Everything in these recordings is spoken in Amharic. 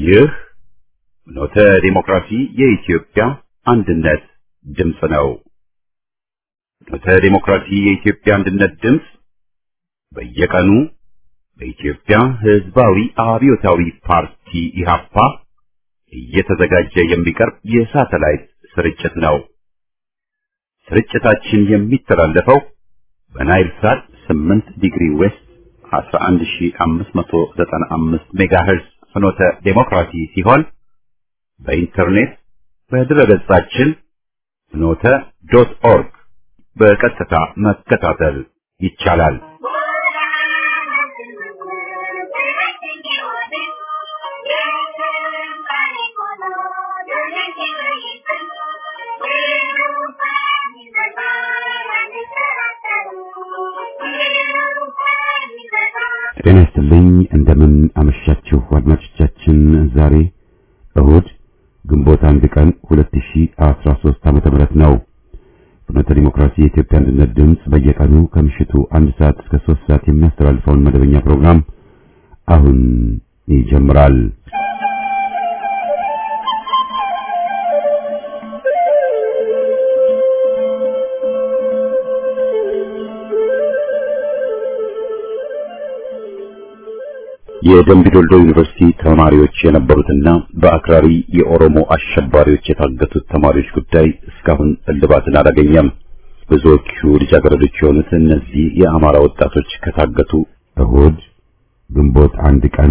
ይህ ኖተ ዲሞክራሲ የኢትዮጵያ አንድነት ድምፅ ነው። ኖተ ዲሞክራሲ የኢትዮጵያ አንድነት ድምፅ በየቀኑ በኢትዮጵያ ሕዝባዊ አብዮታዊ ፓርቲ ኢህአፓ እየተዘጋጀ የሚቀርብ የሳተላይት ስርጭት ነው። ስርጭታችን የሚተላለፈው በናይል ሳት 8 ዲግሪ ዌስት 11595 ሜጋሄርዝ ፍኖተ ዴሞክራሲ ሲሆን በኢንተርኔት በድረገጻችን ፍኖተ ዶት ኦርግ በቀጥታ መከታተል ይቻላል። ጤና ይስጥልኝ። እንደምን አመሻችሁ አድማጮቻችን። ዛሬ እሁድ ግንቦት አንድ ቀን 2013 ዓመተ ምህረት ነው። ፍኖተ ዲሞክራሲ የኢትዮጵያ አንድነት ድምፅ በየቀኑ ከምሽቱ አንድ ሰዓት እስከ ሶስት ሰዓት የሚያስተላልፈውን መደበኛ ፕሮግራም አሁን ይጀምራል። የደምቢ ዶልዶ ዩኒቨርሲቲ ተማሪዎች የነበሩትና በአክራሪ የኦሮሞ አሸባሪዎች የታገቱት ተማሪዎች ጉዳይ እስካሁን እልባትን አላገኘም። ብዙዎቹ ልጃገረዶች የሆኑት እነዚህ የአማራ ወጣቶች ከታገቱ እሁድ ግንቦት አንድ ቀን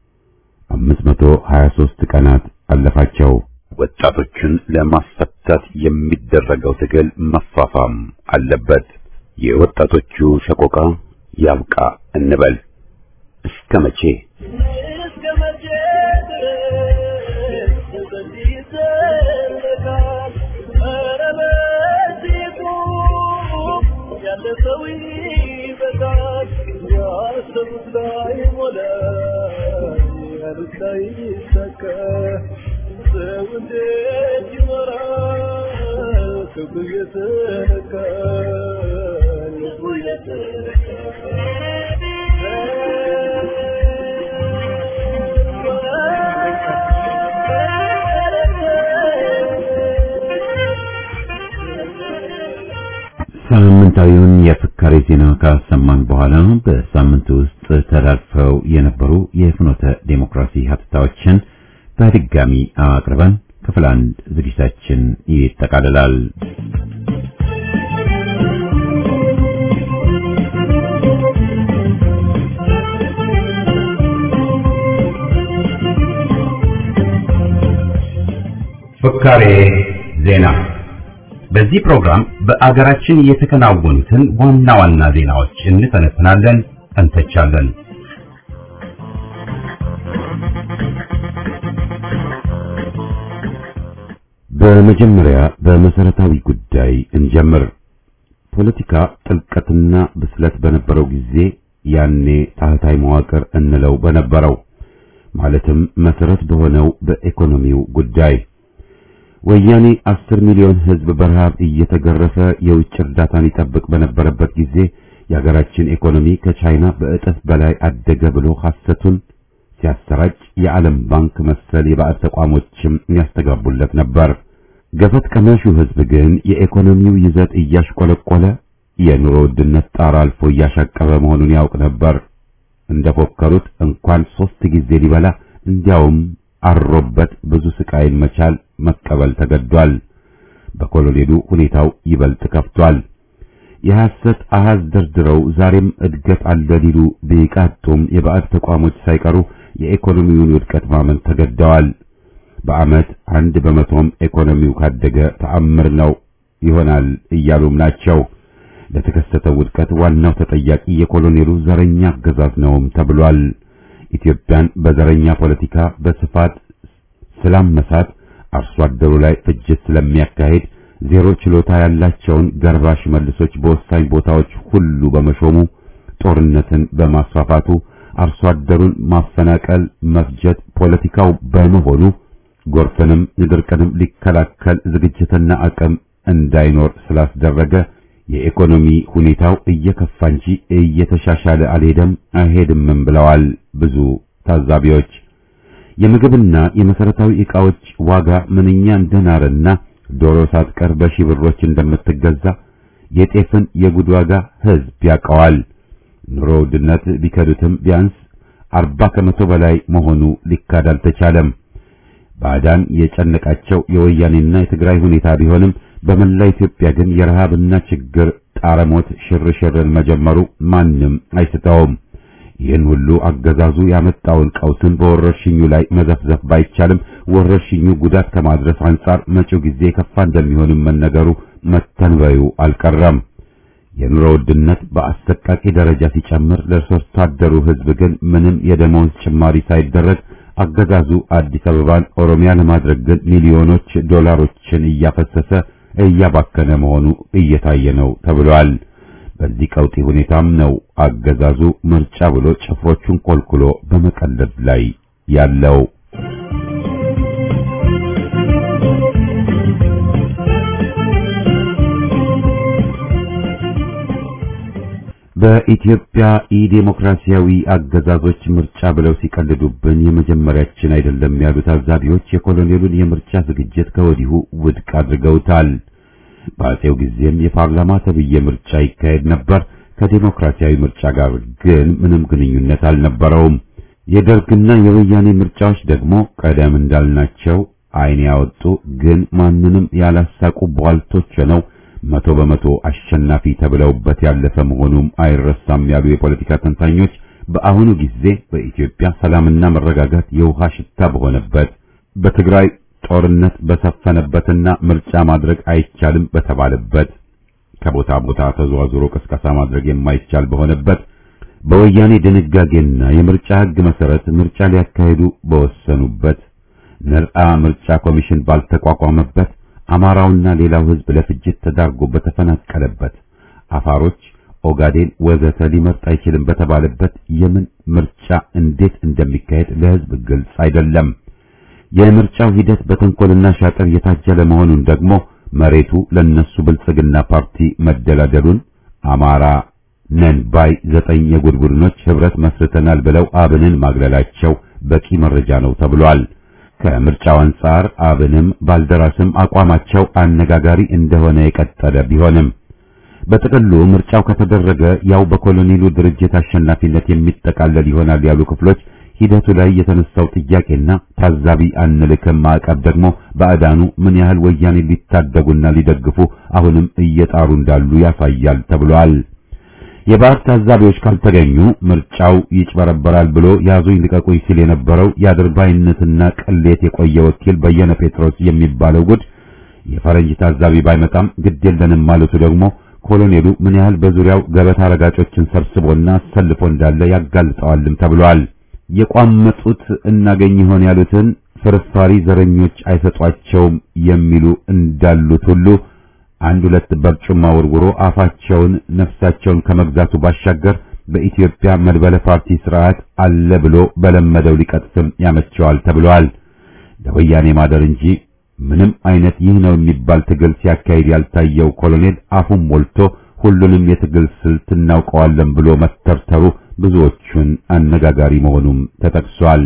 523 ቀናት አለፋቸው። ወጣቶችን ለማስፈታት የሚደረገው ትግል መፋፋም አለበት። የወጣቶቹ ሰቆቃ ያብቃ እንበል። እስከ መቼ ሳምንታዊውን የፍካሬ ዜና ካሰማን በኋላ በሳምንቱ ውስጥ ተላልፈው የነበሩ የፍኖተ ዴሞክራሲ ሀተታዎችን በድጋሚ አቅርበን ክፍል አንድ ዝግጅታችን ይጠቃልላል። ፍካሬ ዜና በዚህ ፕሮግራም በአገራችን የተከናወኑትን ዋና ዋና ዜናዎች እንተነትናለን፣ እንተቻለን። በመጀመሪያ በመሰረታዊ ጉዳይ እንጀምር። ፖለቲካ ጥልቀትና ብስለት በነበረው ጊዜ ያኔ ታህታይ መዋቅር እንለው በነበረው ማለትም መሰረት በሆነው በኢኮኖሚው ጉዳይ ወያኔ አስር ሚሊዮን ሕዝብ በረሃብ እየተገረፈ የውጭ እርዳታን ይጠብቅ በነበረበት ጊዜ የሀገራችን ኢኮኖሚ ከቻይና በእጥፍ በላይ አደገ ብሎ ሐሰቱን ሲያሰራጭ የዓለም ባንክ መሰል የባዕድ ተቋሞችም ያስተጋቡለት ነበር። ገፈት ቀማሹ ሕዝብ ግን የኢኮኖሚው ይዘት እያሽቆለቆለ የኑሮ ውድነት ጣራ አልፎ እያሻቀበ መሆኑን ያውቅ ነበር። እንደፎከሩት እንኳን ሶስት ጊዜ ሊበላ እንዲያውም አሮበት ብዙ ስቃይን መቻል መቀበል ተገዷል። በኮሎኔሉ ሁኔታው ይበልጥ ከፍቷል። የሐሰት አሃዝ ደርድረው ዛሬም እድገት አለ ሊሉ ቢቃጡም የባዕድ ተቋሞች ሳይቀሩ የኢኮኖሚውን ውድቀት ማመን ተገደዋል። በዓመት አንድ በመቶም ኢኮኖሚው ካደገ ተአምር ነው ይሆናል እያሉም ናቸው። ለተከሰተው ውድቀት ዋናው ተጠያቂ የኮሎኔሉ ዘረኛ አገዛዝ ነውም ተብሏል። ኢትዮጵያን በዘረኛ ፖለቲካ በስፋት ስላመሳት አርሶ አደሩ ላይ ፍጅት ስለሚያካሄድ ዜሮ ችሎታ ያላቸውን ገርባሽ መልሶች በወሳኝ ቦታዎች ሁሉ በመሾሙ ጦርነትን በማስፋፋቱ አርሶ አደሩን ማፈናቀል፣ መፍጀት ፖለቲካው በመሆኑ ጎርፍንም ድርቅንም ሊከላከል ዝግጅትና አቅም እንዳይኖር ስላስደረገ የኢኮኖሚ ሁኔታው እየከፋ እንጂ እየተሻሻለ አልሄደም አይሄድምም ብለዋል ብዙ ታዛቢዎች። የምግብና የመሰረታዊ ዕቃዎች ዋጋ ምንኛ እንደናረና ዶሮ ሳትቀር በሺህ ብሮች እንደምትገዛ የጤፍን የጉድ ዋጋ ሕዝብ ያውቀዋል። ኑሮ ውድነት ቢከዱትም ቢያንስ አርባ ከመቶ በላይ መሆኑ ሊካድ አልተቻለም። ባዕዳን የጨነቃቸው የወያኔና የትግራይ ሁኔታ ቢሆንም በመላ ኢትዮጵያ ግን የረሃብና ችግር ጣረሞት ሽርሽርን መጀመሩ ማንም አይስተውም። ይህን ሁሉ አገዛዙ ያመጣውን ቀውስን በወረርሽኙ ላይ መዘፍዘፍ ባይቻልም ወረርሽኙ ጉዳት ከማድረስ አንጻር መጪው ጊዜ የከፋ እንደሚሆንም መነገሩ መተንበዩ አልቀረም። የኑሮ ውድነት በአሰቃቂ ደረጃ ሲጨምር ለሰርቶ አደሩ ሕዝብ ግን ምንም የደመወዝ ጭማሪ ሳይደረግ አገዛዙ አዲስ አበባን ኦሮሚያ ለማድረግ ግን ሚሊዮኖች ዶላሮችን እያፈሰሰ እያባከነ መሆኑ እየታየ ነው ተብሏል። በዚህ ቀውጢ ሁኔታም ነው አገዛዙ ምርጫ ብሎ ጭፍሮቹን ኮልኩሎ በመቀለድ ላይ ያለው። በኢትዮጵያ ኢዴሞክራሲያዊ አገዛዞች ምርጫ ብለው ሲቀልዱብን የመጀመሪያችን አይደለም ያሉ ታዛቢዎች የኮሎኔሉን የምርጫ ዝግጅት ከወዲሁ ውድቅ አድርገውታል። በአጼው ጊዜም የፓርላማ ተብዬ ምርጫ ይካሄድ ነበር። ከዴሞክራሲያዊ ምርጫ ጋር ግን ምንም ግንኙነት አልነበረውም። የደርግና የወያኔ ምርጫዎች ደግሞ ቀደም እንዳልናቸው ዓይን ያወጡ ግን ማንንም ያላሳቁ ቧልቶች ነው መቶ በመቶ አሸናፊ ተብለውበት ያለፈ መሆኑም አይረሳም ያሉ የፖለቲካ ተንታኞች በአሁኑ ጊዜ በኢትዮጵያ ሰላምና መረጋጋት የውሃ ሽታ በሆነበት በትግራይ ጦርነት በሰፈነበትና ምርጫ ማድረግ አይቻልም በተባለበት ከቦታ ቦታ ተዘዋዝሮ ቅስቀሳ ማድረግ የማይቻል በሆነበት በወያኔ ድንጋጌና የምርጫ ሕግ መሰረት ምርጫ ሊያካሂዱ በወሰኑበት ነጻ ምርጫ ኮሚሽን ባልተቋቋመበት አማራውና ሌላው ሕዝብ ለፍጅት ተዳርጎ በተፈናቀለበት አፋሮች፣ ኦጋዴን ወዘተ ሊመርጥ አይችልም በተባለበት የምን ምርጫ እንዴት እንደሚካሄድ ለሕዝብ ግልጽ አይደለም። የምርጫው ሂደት በተንኮልና ሻጥር የታጀለ መሆኑን ደግሞ መሬቱ ለነሱ ብልጽግና ፓርቲ መደላደሉን አማራ ነን ባይ ዘጠኝ የጉድ ቡድኖች ህብረት መስርተናል ብለው አብንን ማግለላቸው በቂ መረጃ ነው ተብሏል። ከምርጫው አንጻር አብንም ባልደራስም አቋማቸው አነጋጋሪ እንደሆነ የቀጠለ ቢሆንም በጥቅሉ ምርጫው ከተደረገ ያው በኮሎኔሉ ድርጅት አሸናፊነት የሚጠቃለል ይሆናል ያሉ ክፍሎች ሂደቱ ላይ የተነሳው ጥያቄና ታዛቢ አንልክም ማዕቀብ ደግሞ ባዕዳኑ ምን ያህል ወያኔ ሊታደጉና ሊደግፉ አሁንም እየጣሩ እንዳሉ ያሳያል ተብሏል። የባዕድ ታዛቢዎች ካልተገኙ ምርጫው ይጭበረበራል ብሎ ያዙኝ ልቀቁኝ ሲል የነበረው የአድርባይነትና ቅሌት የቆየ ወኪል በየነ ጴጥሮስ የሚባለው ጉድ የፈረንጅ ታዛቢ ባይመጣም ግድ የለንም ማለቱ ደግሞ ኮሎኔሉ ምን ያህል በዙሪያው ገበታ ረጋጮችን ሰብስቦና አሰልፎ እንዳለ ያጋልጠዋልም ተብሏል። የቋመጡት እናገኝ ይሆን ያሉትን ፍርፋሪ ዘረኞች አይሰጧቸውም የሚሉ እንዳሉት ሁሉ አንድ ሁለት በርጩማ ወርውሮ አፋቸውን ነፍሳቸውን ከመግዛቱ ባሻገር በኢትዮጵያ መድበለ ፓርቲ ስርዓት አለ ብሎ በለመደው ሊቀጥፍም ያመቸዋል ተብሏል። ለወያኔ ማደር እንጂ ምንም አይነት ይህ ነው የሚባል ትግል ሲያካሂድ ያልታየው ኮሎኔል አፉን ሞልቶ ሁሉንም የትግል ስልት እናውቀዋለን ብሎ መተርተሩ ብዙዎቹን አነጋጋሪ መሆኑም ተጠቅሷል።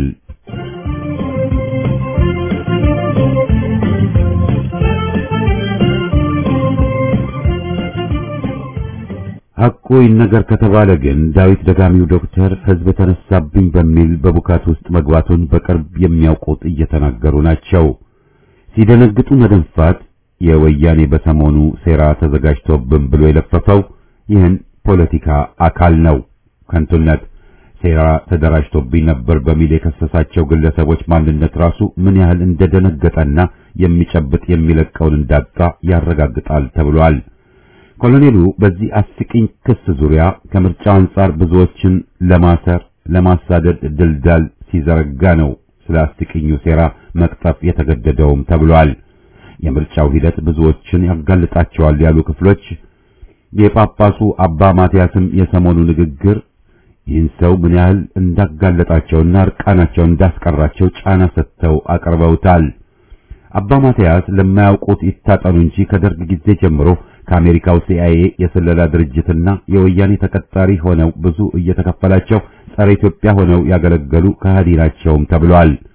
ሐቁ ይነገር ከተባለ ግን ዳዊት ደጋሚው ዶክተር ሕዝብ ተነሳብኝ በሚል በቡካት ውስጥ መግባቱን በቅርብ የሚያውቁት እየተናገሩ ናቸው። ሲደነግጡ መደንፋት የወያኔ በሰሞኑ ሴራ ተዘጋጅቶብን ብሎ የለፈፈው ይህን ፖለቲካ አካል ነው። ከንቱነት ሴራ ተደራጅቶብኝ ነበር በሚል የከሰሳቸው ግለሰቦች ማንነት ራሱ ምን ያህል እንደደነገጠና የሚጨብጥ የሚለቀውን እንዳጣ ያረጋግጣል ተብሏል። ኮሎኔሉ በዚህ አስቂኝ ክስ ዙሪያ ከምርጫው አንጻር ብዙዎችን ለማሰር ለማሳደድ ድልዳል ሲዘረጋ ነው ስለ አስቂኙ ሴራ መቅጠፍ የተገደደውም ተብሏል። የምርጫው ሂደት ብዙዎችን ያጋልጣቸዋል ያሉ ክፍሎች የጳጳሱ አባ ማትያስም የሰሞኑ ንግግር ይህን ሰው ምን ያህል እንዳጋለጣቸውና እርቃናቸውን እንዳስቀራቸው ጫና ሰጥተው አቅርበውታል። አባ ማትያስ ለማያውቁት ይታጠኑ እንጂ ከደርግ ጊዜ ጀምሮ ከአሜሪካው ሲአይኤ የስለላ ድርጅትና የወያኔ ተቀጣሪ ሆነው ብዙ እየተከፈላቸው ጸረ ኢትዮጵያ ሆነው ያገለገሉ ከሃዲ ናቸውም ተብሏል።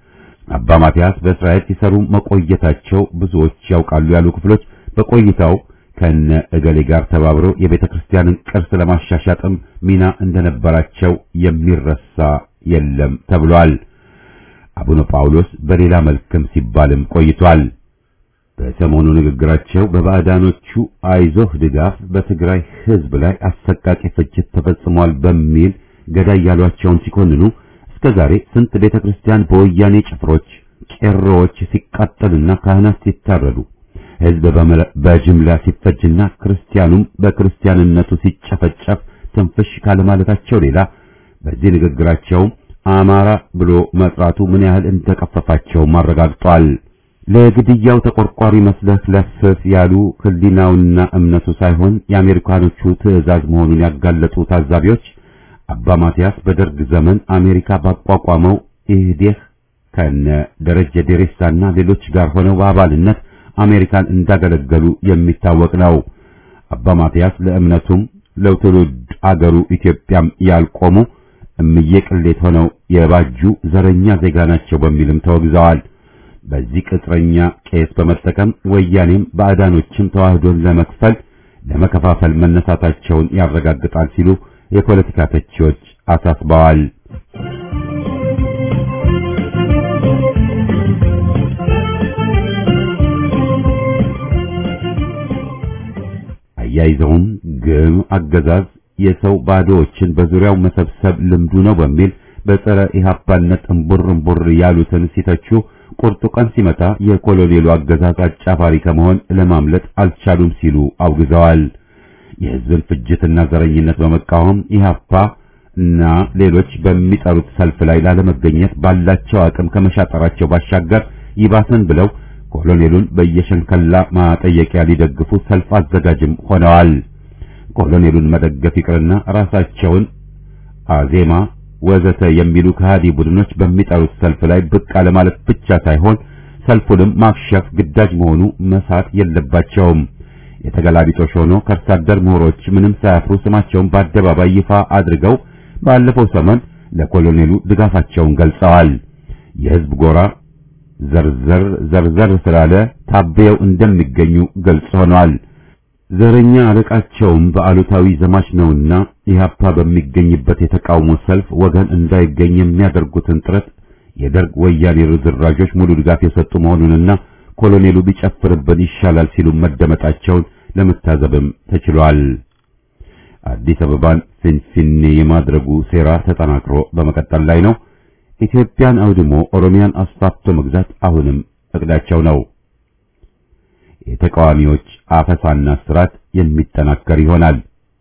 አባ ማቲያስ በእስራኤል ሲሰሩ መቆየታቸው ብዙዎች ያውቃሉ ያሉ ክፍሎች በቆይታው ከነ እገሌ ጋር ተባብረው የቤተ ክርስቲያንን ቅርስ ለማሻሻጥም ሚና እንደነበራቸው የሚረሳ የለም ተብሏል። አቡነ ጳውሎስ በሌላ መልክም ሲባልም ቆይቷል። በሰሞኑ ንግግራቸው በባዕዳኖቹ አይዞህ ድጋፍ በትግራይ ሕዝብ ላይ አሰቃቂ ፍጅት ተፈጽሟል በሚል ገዳይ ያሏቸውን ሲኮንኑ እስከ ዛሬ ስንት ቤተ ክርስቲያን በወያኔ ጭፍሮች ቄሮዎች ሲቃጠልና ካህናት ሲታረዱ ሕዝብ በጅምላ ሲፈጅና ክርስቲያኑም በክርስቲያንነቱ ሲጨፈጨፍ ትንፍሽ ካለማለታቸው ሌላ በዚህ ንግግራቸው አማራ ብሎ መጥራቱ ምን ያህል እንደቀፈፋቸው አረጋግጧል። ለግድያው ተቆርቋሪ መስለህ ለፍፍ ያሉ ሕሊናውና እምነቱ ሳይሆን የአሜሪካኖቹ ትዕዛዝ መሆኑን ያጋለጡ ታዛቢዎች አባ ማቲያስ በደርግ ዘመን አሜሪካ ባቋቋመው ኢህዴህ ከነ ደረጀ ዴሬሳና ሌሎች ጋር ሆነው በአባልነት አሜሪካን እንዳገለገሉ የሚታወቅ ነው። አባ ማቲያስ ለእምነቱም ለትውልድ አገሩ ኢትዮጵያም ያልቆሙ እምዬ ቅሌት ሆነው የባጁ ዘረኛ ዜጋ ናቸው በሚልም ተወግዘዋል። በዚህ ቅጥረኛ ቄስ በመጠቀም ወያኔም ባዕዳኖችም ተዋህዶን ለመክፈል ለመከፋፈል መነሳታቸውን ያረጋግጣል ሲሉ የፖለቲካ ተቺዎች አሳስበዋል። አያይዘውም ግም አገዛዝ የሰው ባዶዎችን በዙሪያው መሰብሰብ ልምዱ ነው በሚል በጸረ ኢህአፓነት እምቡር እምቡር ያሉትን ሲተቹ ቁርጡ ቀን ሲመጣ የኮሎኔሉ አገዛዝ አጫፋሪ ከመሆን ለማምለጥ አልቻሉም ሲሉ አውግዘዋል። የህዝብን ፍጅትና ዘረኝነት በመቃወም ኢህአፓ እና ሌሎች በሚጠሩት ሰልፍ ላይ ላለመገኘት ባላቸው አቅም ከመሻጠራቸው ባሻገር ይባሰን ብለው ኮሎኔሉን በየሸንከላ ማጠየቂያ ሊደግፉ ሰልፍ አዘጋጅም ሆነዋል። ኮሎኔሉን መደገፍ ይቅርና ራሳቸውን አዜማ ወዘተ የሚሉ ከሃዲ ቡድኖች በሚጠሩት ሰልፍ ላይ ብቅ አለማለት ብቻ ሳይሆን ሰልፉንም ማክሸፍ ግዳጅ መሆኑ መሳት የለባቸውም። የተገላቢጦሽ ሆኖ ከርሳ አደር ምሁሮች ምንም ሳያፍሩ ስማቸውን በአደባባይ ይፋ አድርገው ባለፈው ሰሞን ለኮሎኔሉ ድጋፋቸውን ገልጸዋል። የህዝብ ጎራ ዘርዘር ዘርዘር ስላለ ታበየው እንደሚገኙ ግልጽ ሆኗል። ዘረኛ አለቃቸውም በአሉታዊ ዘማች ነውና ኢህአፓ በሚገኝበት የተቃውሞ ሰልፍ ወገን እንዳይገኝ የሚያደርጉትን ጥረት የደርግ ወያኔ ርዝራዦች ሙሉ ድጋፍ የሰጡ መሆኑንና ኮሎኔሉ ቢጨፍርብን ይሻላል ሲሉ መደመጣቸውን ለመታዘብም ተችሏል። አዲስ አበባን ፊንፊኔ የማድረጉ ሴራ ተጠናክሮ በመቀጠል ላይ ነው። ኢትዮጵያን አውድሞ ኦሮሚያን አስፋፍቶ መግዛት አሁንም እቅዳቸው ነው። የተቃዋሚዎች አፈሳና ስራት የሚጠናከር ይሆናል።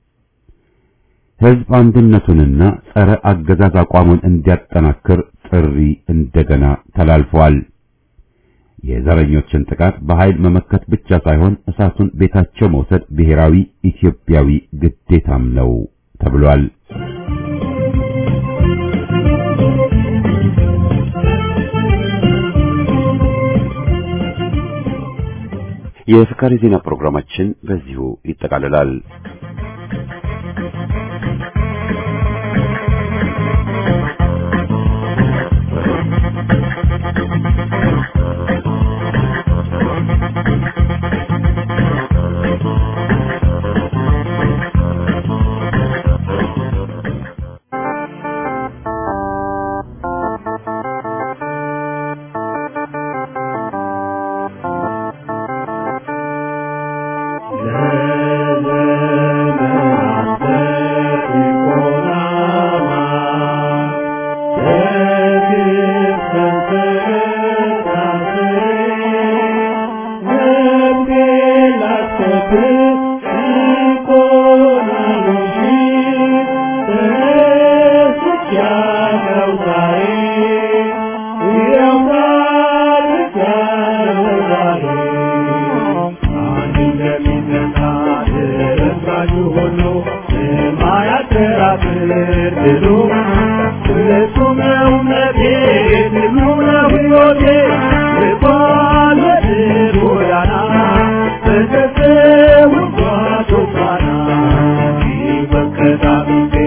ህዝብ አንድነቱንና ጸረ አገዛዝ አቋሙን እንዲያጠናክር ጥሪ እንደገና ተላልፏል። የዘረኞችን ጥቃት በኃይል መመከት ብቻ ሳይሆን እሳቱን ቤታቸው መውሰድ ብሔራዊ ኢትዮጵያዊ ግዴታም ነው ተብሏል። የፍካሪ ዜና ፕሮግራማችን በዚሁ ይጠቃልላል።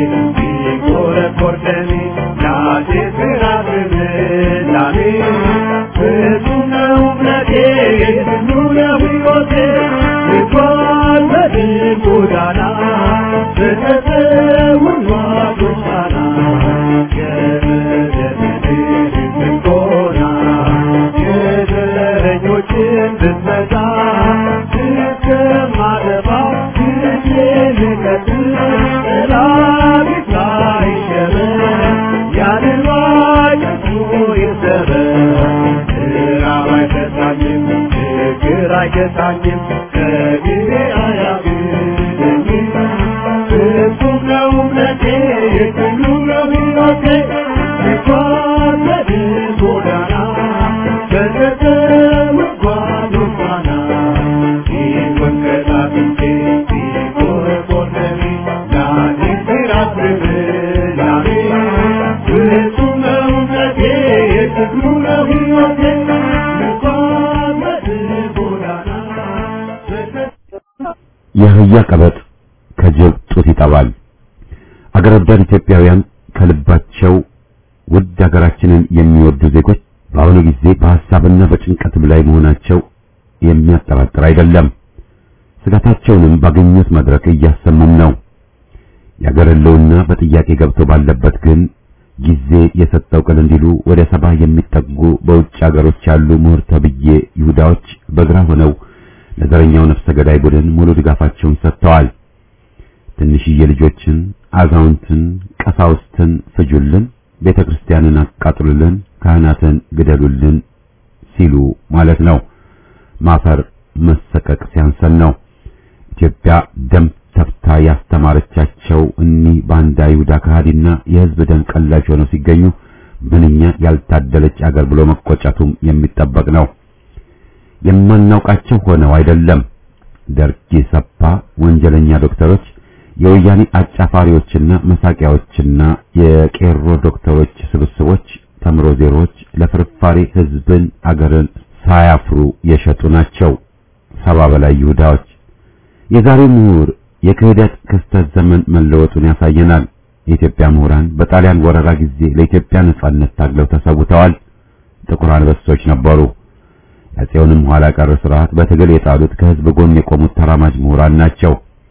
Thank you. አይገታኝም ከጊዜ አያግደኝም ፍጹም ነው እምነቴ ሁሉ ነው ሕይወቴ ሲጓዝ ጎዳና በተተወጓዝ ፋና ሲወንቀጣጥንቴ ሲቆረቆረሚ ላኔ ሲራብብላኔ ፍጹም ነው እምነቴ ሁሉ ነው ሕይወቴ ሲጓዝ ጎዳና የአህያ ቀበጥ ከጅብ ጡት ይጠባል። አገር ወዳድ ኢትዮጵያውያን ከልባቸው ውድ ሀገራችንን የሚወዱ ዜጎች በአሁኑ ጊዜ በሐሳብና በጭንቀትም ላይ መሆናቸው የሚያጠራጥር አይደለም። ስጋታቸውንም ባገኙት መድረክ እያሰሙም ነው። የአገር ሕልውና በጥያቄ ገብቶ ባለበት ግን ጊዜ የሰጠው ቅል እንዲሉ ወደ ሰባ የሚጠጉ በውጭ አገሮች ያሉ ምሁር ተብዬ ይሁዳዎች በግራ ሆነው ለዘረኛው ነፍሰ ገዳይ ቡድን ሙሉ ድጋፋቸውን ሰጥተዋል። ትንሽዬ ልጆችን፣ አዛውንትን፣ ቀሳውስትን ፍጁልን፣ ቤተ ክርስቲያንን አቃጥሉልን፣ ካህናትን ግደሉልን ሲሉ ማለት ነው። ማፈር መሰቀቅ ሲያንሰን ነው። ኢትዮጵያ ደም ተፍታ ያስተማረቻቸው እኒህ ባንዳ ይሁዳ ከሃዲና የሕዝብ ደም ቀላጅ ሆነው ሲገኙ ምንኛ ያልታደለች አገር ብሎ መቆጨቱም የሚጠበቅ ነው። የማናውቃቸው ሆነው አይደለም። ደርግ ሰፓ ወንጀለኛ ዶክተሮች፣ የወያኔ አጫፋሪዎችና መሳቂያዎችና የቄሮ ዶክተሮች ስብስቦች ተምሮ ዜሮዎች ለፍርፋሪ ሕዝብን አገርን ሳያፍሩ የሸጡ ናቸው። ሰባ በላይ ይሁዳዎች። የዛሬው ምሁር የክህደት ክስተት ዘመን መለወጡን ያሳየናል። የኢትዮጵያ ምሁራን በጣሊያን ወረራ ጊዜ ለኢትዮጵያ ነጻነት ታግለው ተሰውተዋል። ጥቁር አንበሶች ነበሩ። ያፄውንም ኋላ ቀር ስርዓት በትግል የጣሉት ከህዝብ ጎን የቆሙት ተራማጅ ምሁራን ናቸው።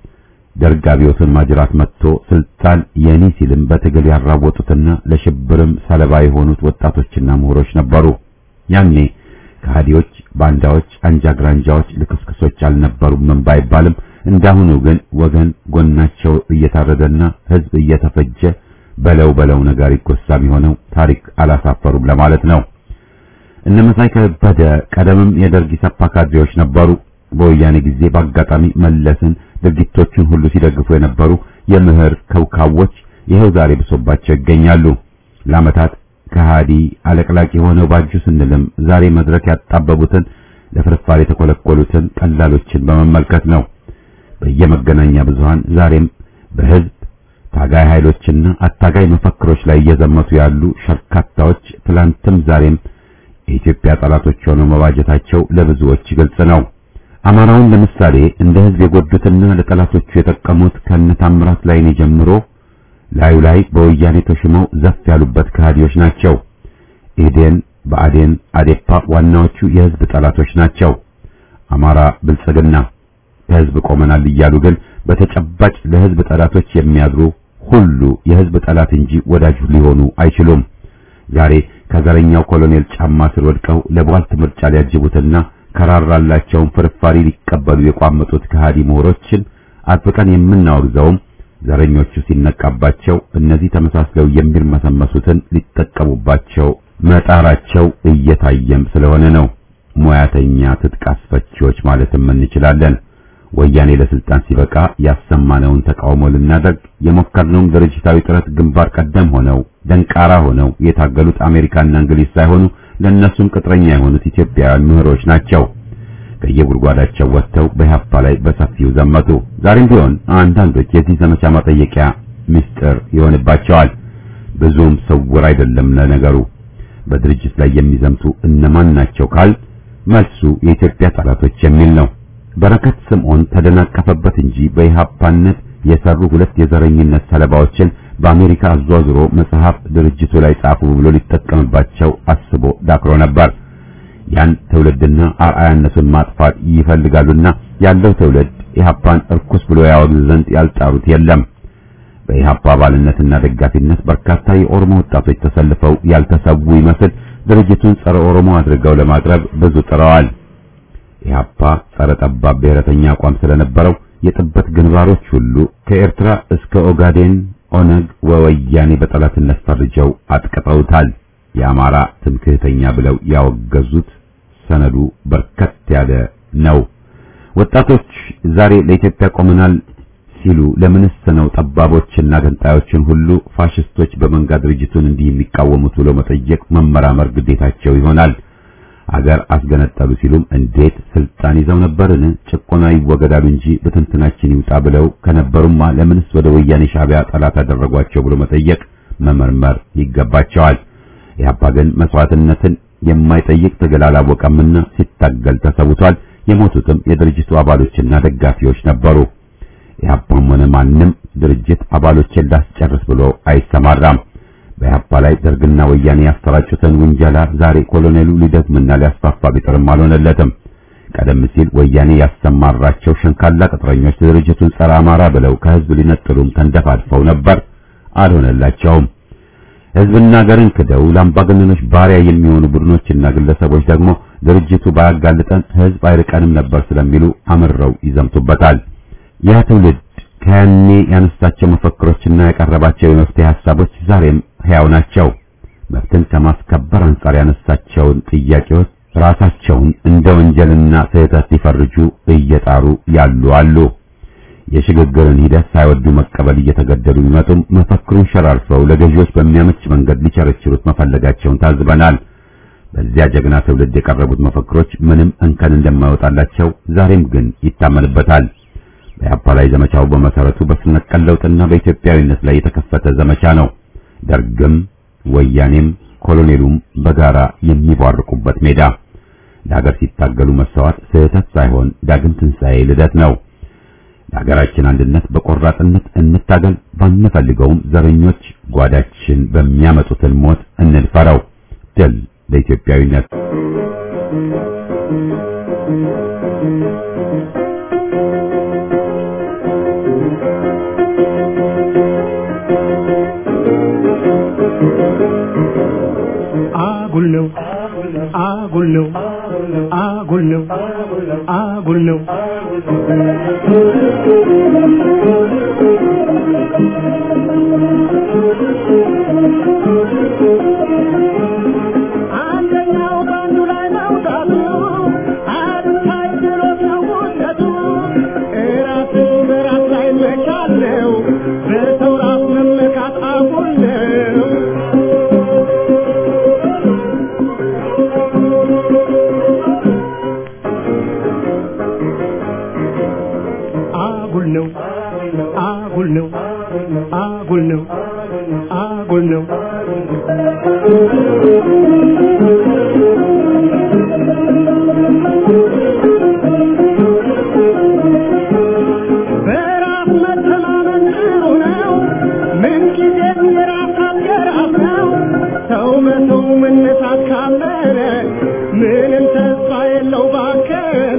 ደርግ አብዮትን ማጅራት መጥቶ ስልጣን የኔ ሲልም በትግል ያራወጡትና ለሽብርም ሰለባ የሆኑት ወጣቶችና ምሁሮች ነበሩ። ያኔ ከሃዲዎች፣ ባንዳዎች፣ አንጃ ግራንጃዎች፣ ልክስክሶች አልነበሩም ባይባልም እንዳሁኑ ግን ወገን ጎናቸው እየታረደና ህዝብ እየተፈጀ በለው በለው ነገር ይጎሳም የሆነው ታሪክ አላሳፈሩም ለማለት ነው። እነ መሳይ ከበደ ቀደምም የደርግ ኢሰፓ ካድሬዎች ነበሩ። በወያኔ ጊዜ በአጋጣሚ መለስን ድርጊቶቹን ሁሉ ሲደግፉ የነበሩ የምህር ከውካዎች ይኸው ዛሬ ብሶባቸው ይገኛሉ። ለዓመታት ከሃዲ አለቅላቂ ሆነው ባጁ ስንልም ዛሬ መድረክ ያጣበቡትን ለፍርፋሪ የተኮለኮሉትን ቀላሎችን በመመልከት ነው። በየመገናኛ ብዙሃን ዛሬም በህዝብ ታጋይ ኃይሎችና አታጋይ መፈክሮች ላይ እየዘመቱ ያሉ ሸርካታዎች ትላንትም ዛሬም የኢትዮጵያ ጠላቶች ሆነው መባጀታቸው ለብዙዎች ግልጽ ነው። አማራውን ለምሳሌ እንደ ህዝብ የጎዱትና ለጠላቶቹ የጠቀሙት ከነታምራት ላይኔ ጀምሮ ላዩ ላይ በወያኔ ተሽመው ዘፍ ያሉበት ከሃዲዎች ናቸው። ኢህዴን፣ ብአዴን፣ አዴፓ ዋናዎቹ የህዝብ ጠላቶች ናቸው። አማራ ብልጽግና ከህዝብ ቆመናል እያሉ ግን በተጨባጭ ለህዝብ ጠላቶች የሚያድሩ ሁሉ የህዝብ ጠላት እንጂ ወዳጅ ሊሆኑ አይችሉም። ዛሬ ከዘረኛው ኮሎኔል ጫማ ስር ወድቀው ለቧልት ምርጫ ሊያጅቡትና ከራራላቸውን ፍርፋሪ ሊቀበሉ የቋመጡት ከሃዲ ምሁሮችን አጥብቀን የምናወግዘውም ዘረኞቹ ሲነቃባቸው እነዚህ ተመሳስለው የሚርመሰመሱትን ሊጠቀሙባቸው መጣራቸው እየታየም ስለሆነ ነው። ሙያተኛ ትጥቅ አስፈቺዎች ማለትም እንችላለን። ወያኔ ለስልጣን ሲበቃ ያሰማነውን ተቃውሞ ልናደርግ የሞከርነውም ድርጅታዊ ጥረት ግንባር ቀደም ሆነው ደንቃራ ሆነው የታገሉት አሜሪካና እንግሊዝ ሳይሆኑ ለእነሱም ቅጥረኛ የሆኑት ኢትዮጵያውያን ምሁሮች ናቸው። ከየጉድጓዳቸው ወጥተው በኢህአፓ ላይ በሰፊው ዘመቱ። ዛሬም ቢሆን አንዳንዶች የዚህ ዘመቻ ማጠየቂያ ምስጢር ይሆንባቸዋል። ብዙም ስውር አይደለም ለነገሩ። በድርጅት ላይ የሚዘምቱ እነማን ናቸው ካል መልሱ የኢትዮጵያ ጠላቶች የሚል ነው። በረከት ስምዖን ተደናቀፈበት እንጂ በኢህአፓነት የሰሩ ሁለት የዘረኝነት ሰለባዎችን በአሜሪካ አዟዙሮ መጽሐፍ ድርጅቱ ላይ ጻፉ ብሎ ሊጠቀምባቸው አስቦ ዳክሮ ነበር። ያን ትውልድና አርአያነቱን ማጥፋት ይፈልጋሉና ያለው ትውልድ ኢህአፓን እርኩስ ብሎ ያወግዝ ዘንድ ያልጣሩት የለም። በኢህአፓ አባልነትና ደጋፊነት በርካታ የኦሮሞ ወጣቶች ተሰልፈው ያልተሰዉ ይመስል ድርጅቱን ጸረ ኦሮሞ አድርገው ለማቅረብ ብዙ ጥረዋል። ኢህአፓ ጸረ ጠባብ ብሔረተኛ አቋም ስለነበረው የጥበት ግንባሮች ሁሉ ከኤርትራ እስከ ኦጋዴን ኦነግ ወወያኔ በጠላትነት ፈርጀው አጥቅጠውታል። የአማራ ትምክህተኛ ብለው ያወገዙት ሰነዱ በርከት ያለ ነው። ወጣቶች ዛሬ ለኢትዮጵያ ቆመናል ሲሉ ለምንስ ነው ጠባቦችና ገንጣዮችን ሁሉ ፋሽስቶች በመንጋ ድርጅቱን እንዲህ የሚቃወሙት ብሎ መጠየቅ መመራመር ግዴታቸው ይሆናል። አገር አስገነጠሉ ሲሉም እንዴት ስልጣን ይዘው ነበርን? ጭቆና ይወገዳሉ እንጂ በትንትናችን ይውጣ ብለው ከነበሩማ ለምንስ ወደ ወያኔ ሻዕቢያ ጠላት አደረጓቸው ብሎ መጠየቅ መመርመር ይገባቸዋል። ኢህአፓ ግን መስዋዕትነትን የማይጠይቅ ትግል አላወቀምና ሲታገል ተሰውቷል። የሞቱትም የድርጅቱ አባሎችና ደጋፊዎች ነበሩ። ኢህአፓም ሆነ ማንም ድርጅት አባሎችን ላስጨርስ ብሎ አይሰማራም። በኢህአፓ ላይ ደርግና ወያኔ ያሰራጩትን ውንጀላ ዛሬ ኮሎኔሉ ሊደግምና ሊያስፋፋ ቢጥርም አልሆነለትም። ቀደም ሲል ወያኔ ያሰማራቸው ሸንካላ ቅጥረኞች ድርጅቱን ጸረ አማራ ብለው ከህዝብ ሊነጥሉም ተንደፋድፈው ነበር፣ አልሆነላቸውም። ህዝብና ሀገርን ክደው ለአምባገነኖች ባሪያ የሚሆኑ ቡድኖችና ግለሰቦች ደግሞ ድርጅቱ ባያጋልጠን ህዝብ አይርቀንም ነበር ስለሚሉ አምረው ይዘምቱበታል። ያ ትውልድ ከያኔ ያነሳቸው መፈክሮችና ያቀረባቸው የመፍትሄ ሐሳቦች ዛሬም ሕያው ናቸው። መብትን ከማስከበር አንጻር ያነሳቸውን ጥያቄዎች ራሳቸውን እንደ ወንጀልና ስህተት ሊፈርጁ እየጣሩ ያሉ አሉ። የሽግግርን ሂደት ሳይወዱ መቀበል እየተገደዱ ቢመጡም መፈክሩን ሸራርፈው ለገዢዎች በሚያመች መንገድ ሊቸረችሩት መፈለጋቸውን ታዝበናል። በዚያ ጀግና ትውልድ የቀረቡት መፈክሮች ምንም እንከን እንደማይወጣላቸው ዛሬም ግን ይታመንበታል። በኢህአፓ ላይ ዘመቻው በመሰረቱ በስር ነቀል ለውጥና በኢትዮጵያዊነት ላይ የተከፈተ ዘመቻ ነው። ደርግም ወያኔም ኮሎኔሉም በጋራ የሚቧርቁበት ሜዳ። ለሀገር ሲታገሉ መሰዋት ስህተት ሳይሆን ዳግም ትንሣኤ ልደት ነው። ለሀገራችን አንድነት በቆራጥነት እንታገል። ባንፈልገውም ዘረኞች ጓዳችን በሚያመጡትን ሞት እንድፈረው። ድል ለኢትዮጵያዊነት። አጉል ነው አጉል ነው አጉል ነው አጉል ነው አንደኛው በአንዱ ላይ መውጣቱ አድታይ ብሎት ነው ውደቱ እራስን በራስ ላይ መቻል ነው በሰው ራስ መመካት አጉል ነው አጉል ነው አጉል ነው አጉል ነው አጉል ነው በራስ መተማመን ጥሩ ነው ምንጊዜም የራስ አገራት ነው ሰው መተው መነሳት ካመነ ምንም ተስፋ የለው ባከነ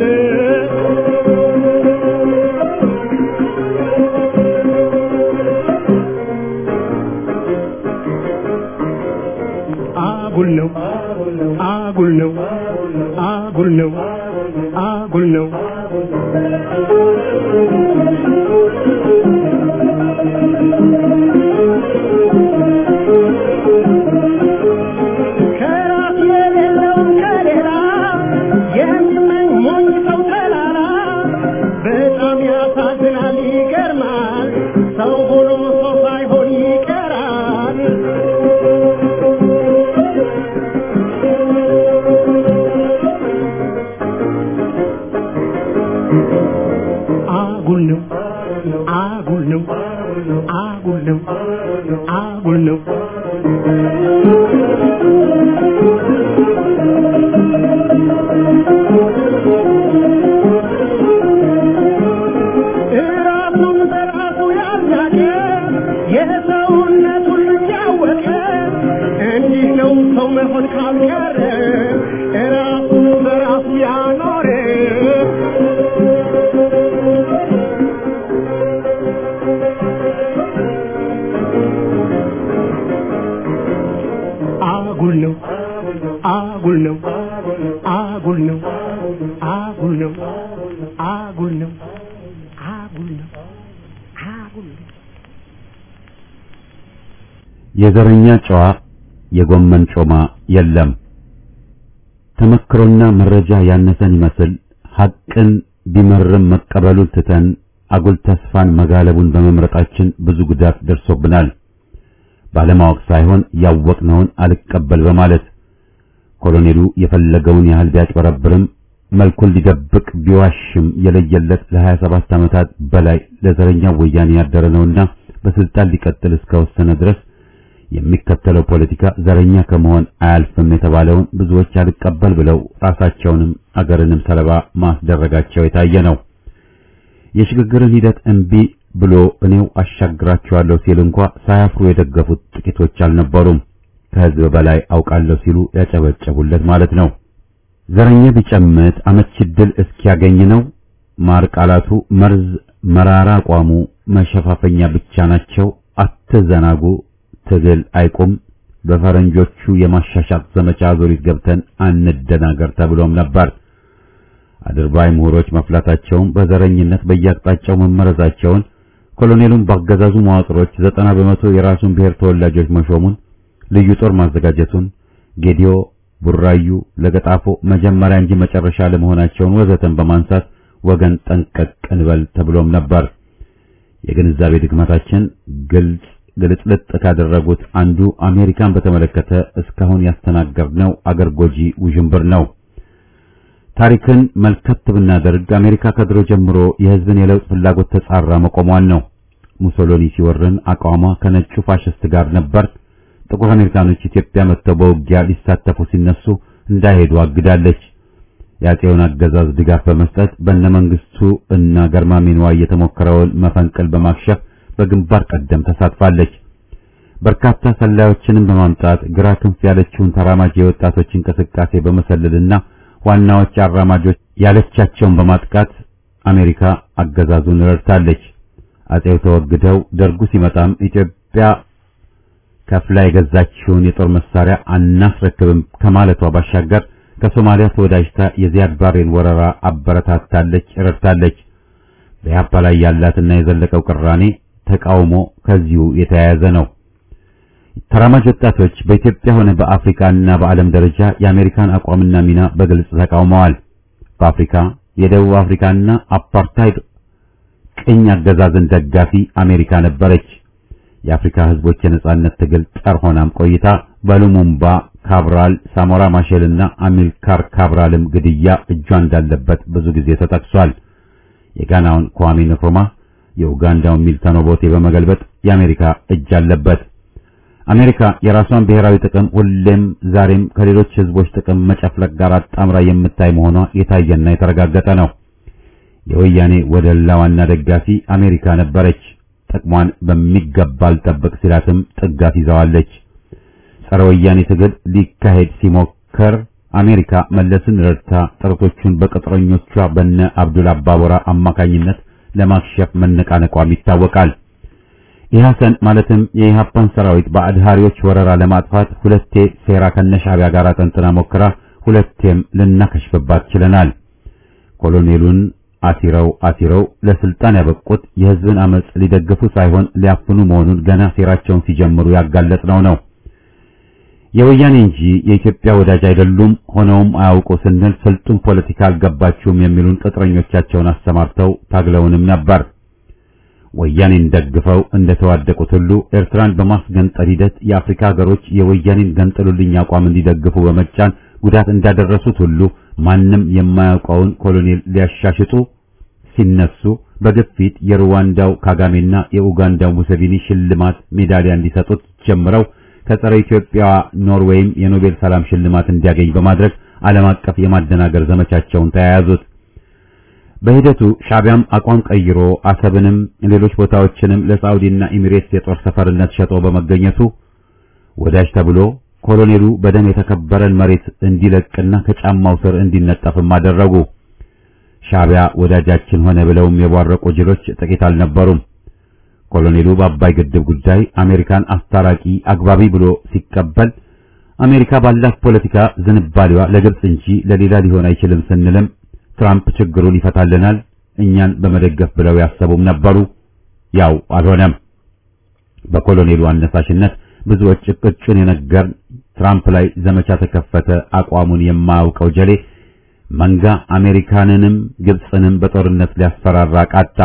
አጉል ነው አጉል ነው አጉል ነው አጉል ነው ከራስ የሌለውን ከሌላ የሚመኝ ሞኝ ሰው ተላላ በጣም ያሳዝናል ይገርማል ሰው ሆኖ ሰው ሳይሆን ይቀራል አጉል ነው አጉል ነው አጉል ነው አጉል ነው እራሱን በራሱ ያላቀ የሰውነቱን ልክ ያወቀ እንዲህ ነው ሰው መሆን ካልቀረ እራሱን በራሱ ያኖረ አጉል ነው አጉል ነው አጉል ነው አጉል ነው አጉል ነው አጉል ሁሉ የዘረኛ ጨዋ የጎመን ጮማ የለም። ተመክሮና መረጃ ያነሰን ይመስል ሐቅን ቢመርም መቀበሉን ትተን አጉል ተስፋን መጋለቡን በመምረጣችን ብዙ ጉዳት ደርሶብናል። ባለማወቅ ሳይሆን ያወቅነውን አልቀበል በማለት ኮሎኔሉ የፈለገውን ያህል ቢያጭበረብርም መልኩን ሊደብቅ ቢዋሽም የለየለት ለ27 ዓመታት በላይ ለዘረኛው ወያኔ ያደረ ነውና በስልጣን ሊቀጥል እስከወሰነ ድረስ የሚከተለው ፖለቲካ ዘረኛ ከመሆን አያልፍም የተባለውን ብዙዎች አልቀበል ብለው ራሳቸውንም አገርንም ሰለባ ማስደረጋቸው የታየ ነው። የሽግግርን ሂደት እምቢ ብሎ እኔው አሻግራቸዋለሁ ሲል እንኳ ሳያፍሩ የደገፉት ጥቂቶች አልነበሩም። ከህዝብ በላይ አውቃለሁ ሲሉ ያጨበጨቡለት ማለት ነው። ዘረኛ ቢጨምት አመቺ ድል እስኪያገኝ ነው። ማር ቃላቱ መርዝ፣ መራራ አቋሙ መሸፋፈኛ ብቻ ናቸው። አትዘናጉ፣ ትግል አይቁም፣ በፈረንጆቹ የማሻሻጥ ዘመቻ ዙሪት ገብተን አንደናገር ተብሎም ነበር። አድርባይ ምሁሮች መፍላታቸውን በዘረኝነት በየአቅጣጫው መመረዛቸውን ኮሎኔሉም ባገዛዙ መዋቅሮች ዘጠና በመቶ የራሱን ብሔር ተወላጆች መሾሙን ልዩ ጦር ማዘጋጀቱን ጌዲዮ፣ ቡራዩ፣ ለገጣፎ መጀመሪያ እንጂ መጨረሻ ለመሆናቸውን ወዘተን በማንሳት ወገን ጠንቀቅ እንበል ተብሎም ነበር። የግንዛቤ ድክመታችን ግልጽ ግልጽልጥ ካደረጉት አንዱ አሜሪካን በተመለከተ እስካሁን ያስተናገርነው አገር ጎጂ ውዥንብር ነው። ታሪክን መልከት ብናደርግ አሜሪካ ከድሮ ጀምሮ የሕዝብን የለውጥ ፍላጎት ተጻራ መቆሟን ነው። ሙሶሎኒ ሲወርን አቋሟ ከነጩ ፋሽስት ጋር ነበር። ጥቁር አሜሪካኖች ኢትዮጵያ መጥተው በውጊያ ሊሳተፉ ሲነሱ እንዳይሄዱ አግዳለች። የአፄውን አገዛዝ ድጋፍ በመስጠት በነመንግስቱ እና ገርማሜ ንዋይ የተሞከረውን መፈንቅል በማክሸፍ በግንባር ቀደም ተሳትፋለች። በርካታ ሰላዮችንም በማምጣት ግራ ክንፍ ያለችውን ተራማጅ የወጣቶች እንቅስቃሴ በመሰለልና ዋናዎች አራማጆች ያለቻቸውን በማጥቃት አሜሪካ አገዛዙን ረድታለች። አፄው ተወግደው ደርጉ ሲመጣም ኢትዮጵያ ከፍላ የገዛችውን የጦር መሳሪያ አናስረክብም ከማለቷ ባሻገር ከሶማሊያ ተወዳጅታ የዚያድ ባሬን ወረራ አበረታታለች፣ ረድታለች። በኢህአፓ ላይ ያላትና የዘለቀው ቅራኔ ተቃውሞ ከዚሁ የተያያዘ ነው። ተራማጅ ወጣቶች በኢትዮጵያ ሆነ በአፍሪካና በዓለም ደረጃ የአሜሪካን አቋምና ሚና በግልጽ ተቃውመዋል። በአፍሪካ የደቡብ አፍሪካና አፓርታይድ ቅኝ አገዛዝን ደጋፊ አሜሪካ ነበረች። የአፍሪካ ህዝቦች የነጻነት ትግል ጠር ሆናም ቆይታ በሉሙምባ ካብራል፣ ሳሞራ ማሼልና አሚልካር ካብራልም ግድያ እጇ እንዳለበት ብዙ ጊዜ ተጠቅሷል። የጋናውን ኳሜ ንክሩማ የኡጋንዳውን ሚልተን ኦቦቴ በመገልበጥ የአሜሪካ እጅ አለበት። አሜሪካ የራሷን ብሔራዊ ጥቅም ሁሌም ዛሬም ከሌሎች ህዝቦች ጥቅም መጨፍለቅ ጋር አጣምራ የምታይ መሆኗ የታየና የተረጋገጠ ነው። የወያኔ ወደላ ዋና ደጋፊ አሜሪካ ነበረች። ጥቅሟን በሚገባ አልጠብቅ ሲላትም ጥጋት ይዘዋለች። ጸረ ወያኔ ትግል ሊካሄድ ሲሞከር አሜሪካ መለስን ረድታ ጥረቶቹን በቅጥረኞቿ በነ አብዱል አባቦራ አማካኝነት ለማክሸፍ መነቃነቋም ይታወቃል። ኢህአሰን ማለትም የኢህአፓን ሰራዊት በአድሃሪዎች ወረራ ለማጥፋት ሁለቴ ሴራ ከነሻዕቢያ ጋር ጠንጥና ሞክራ ሁለቴም ልናከሽፍባት ችለናል። ኮሎኔሉን አሲረው አሲረው ለስልጣን ያበቁት የህዝብን አመጽ ሊደግፉ ሳይሆን ሊያፍኑ መሆኑን ገና ሴራቸውን ሲጀምሩ ያጋለጥነው ነው። የወያኔ እንጂ የኢትዮጵያ ወዳጅ አይደሉም፣ ሆነውም አያውቁ ስንል ስልጡን ፖለቲካ አልገባችሁም የሚሉን ቅጥረኞቻቸውን አሰማርተው ታግለውንም ነበር። ወያኔን ደግፈው እንደተዋደቁት ሁሉ ኤርትራን በማስገንጠል ሂደት የአፍሪካ ሀገሮች የወያኔን ገንጥሉልኝ አቋም እንዲደግፉ በመጫን ጉዳት እንዳደረሱት ሁሉ ማንም የማያውቀውን ኮሎኔል ሊያሻሽጡ ሲነሱ በግፊት የሩዋንዳው ካጋሜና የኡጋንዳው ሙሴቪኒ ሽልማት ሜዳሊያ እንዲሰጡት ጀምረው ከጸረ ኢትዮጵያ ኖርዌይም የኖቤል ሰላም ሽልማት እንዲያገኝ በማድረግ ዓለም አቀፍ የማደናገር ዘመቻቸውን ተያያዙት። በሂደቱ ሻዕቢያም አቋም ቀይሮ አሰብንም ሌሎች ቦታዎችንም ለሳዑዲና ኤሚሬትስ የጦር ሰፈርነት ሸጦ በመገኘቱ ወዳጅ ተብሎ ኮሎኔሉ በደም የተከበረን መሬት እንዲለቅና ከጫማው ስር እንዲነጠፍም አደረጉ። ሻዕቢያ ወዳጃችን ሆነ ብለውም የቧረቁ ጅሎች ጥቂት አልነበሩም። ኮሎኔሉ በአባይ ግድብ ጉዳይ አሜሪካን አስታራቂ አግባቢ ብሎ ሲቀበል አሜሪካ ባላት ፖለቲካ ዝንባሌዋ ለግብጽ እንጂ ለሌላ ሊሆን አይችልም ስንልም ትራምፕ ችግሩን ይፈታልናል እኛን በመደገፍ ብለው ያሰቡም ነበሩ ያው አልሆነም። በኮሎኔሉ አነሳሽነት ብዙዎች እቅጩን የነገር ትራምፕ ላይ ዘመቻ ተከፈተ። አቋሙን የማያውቀው ጀሌ መንጋ አሜሪካንንም ግብፅንም በጦርነት ሊያስፈራራ ቃጣ።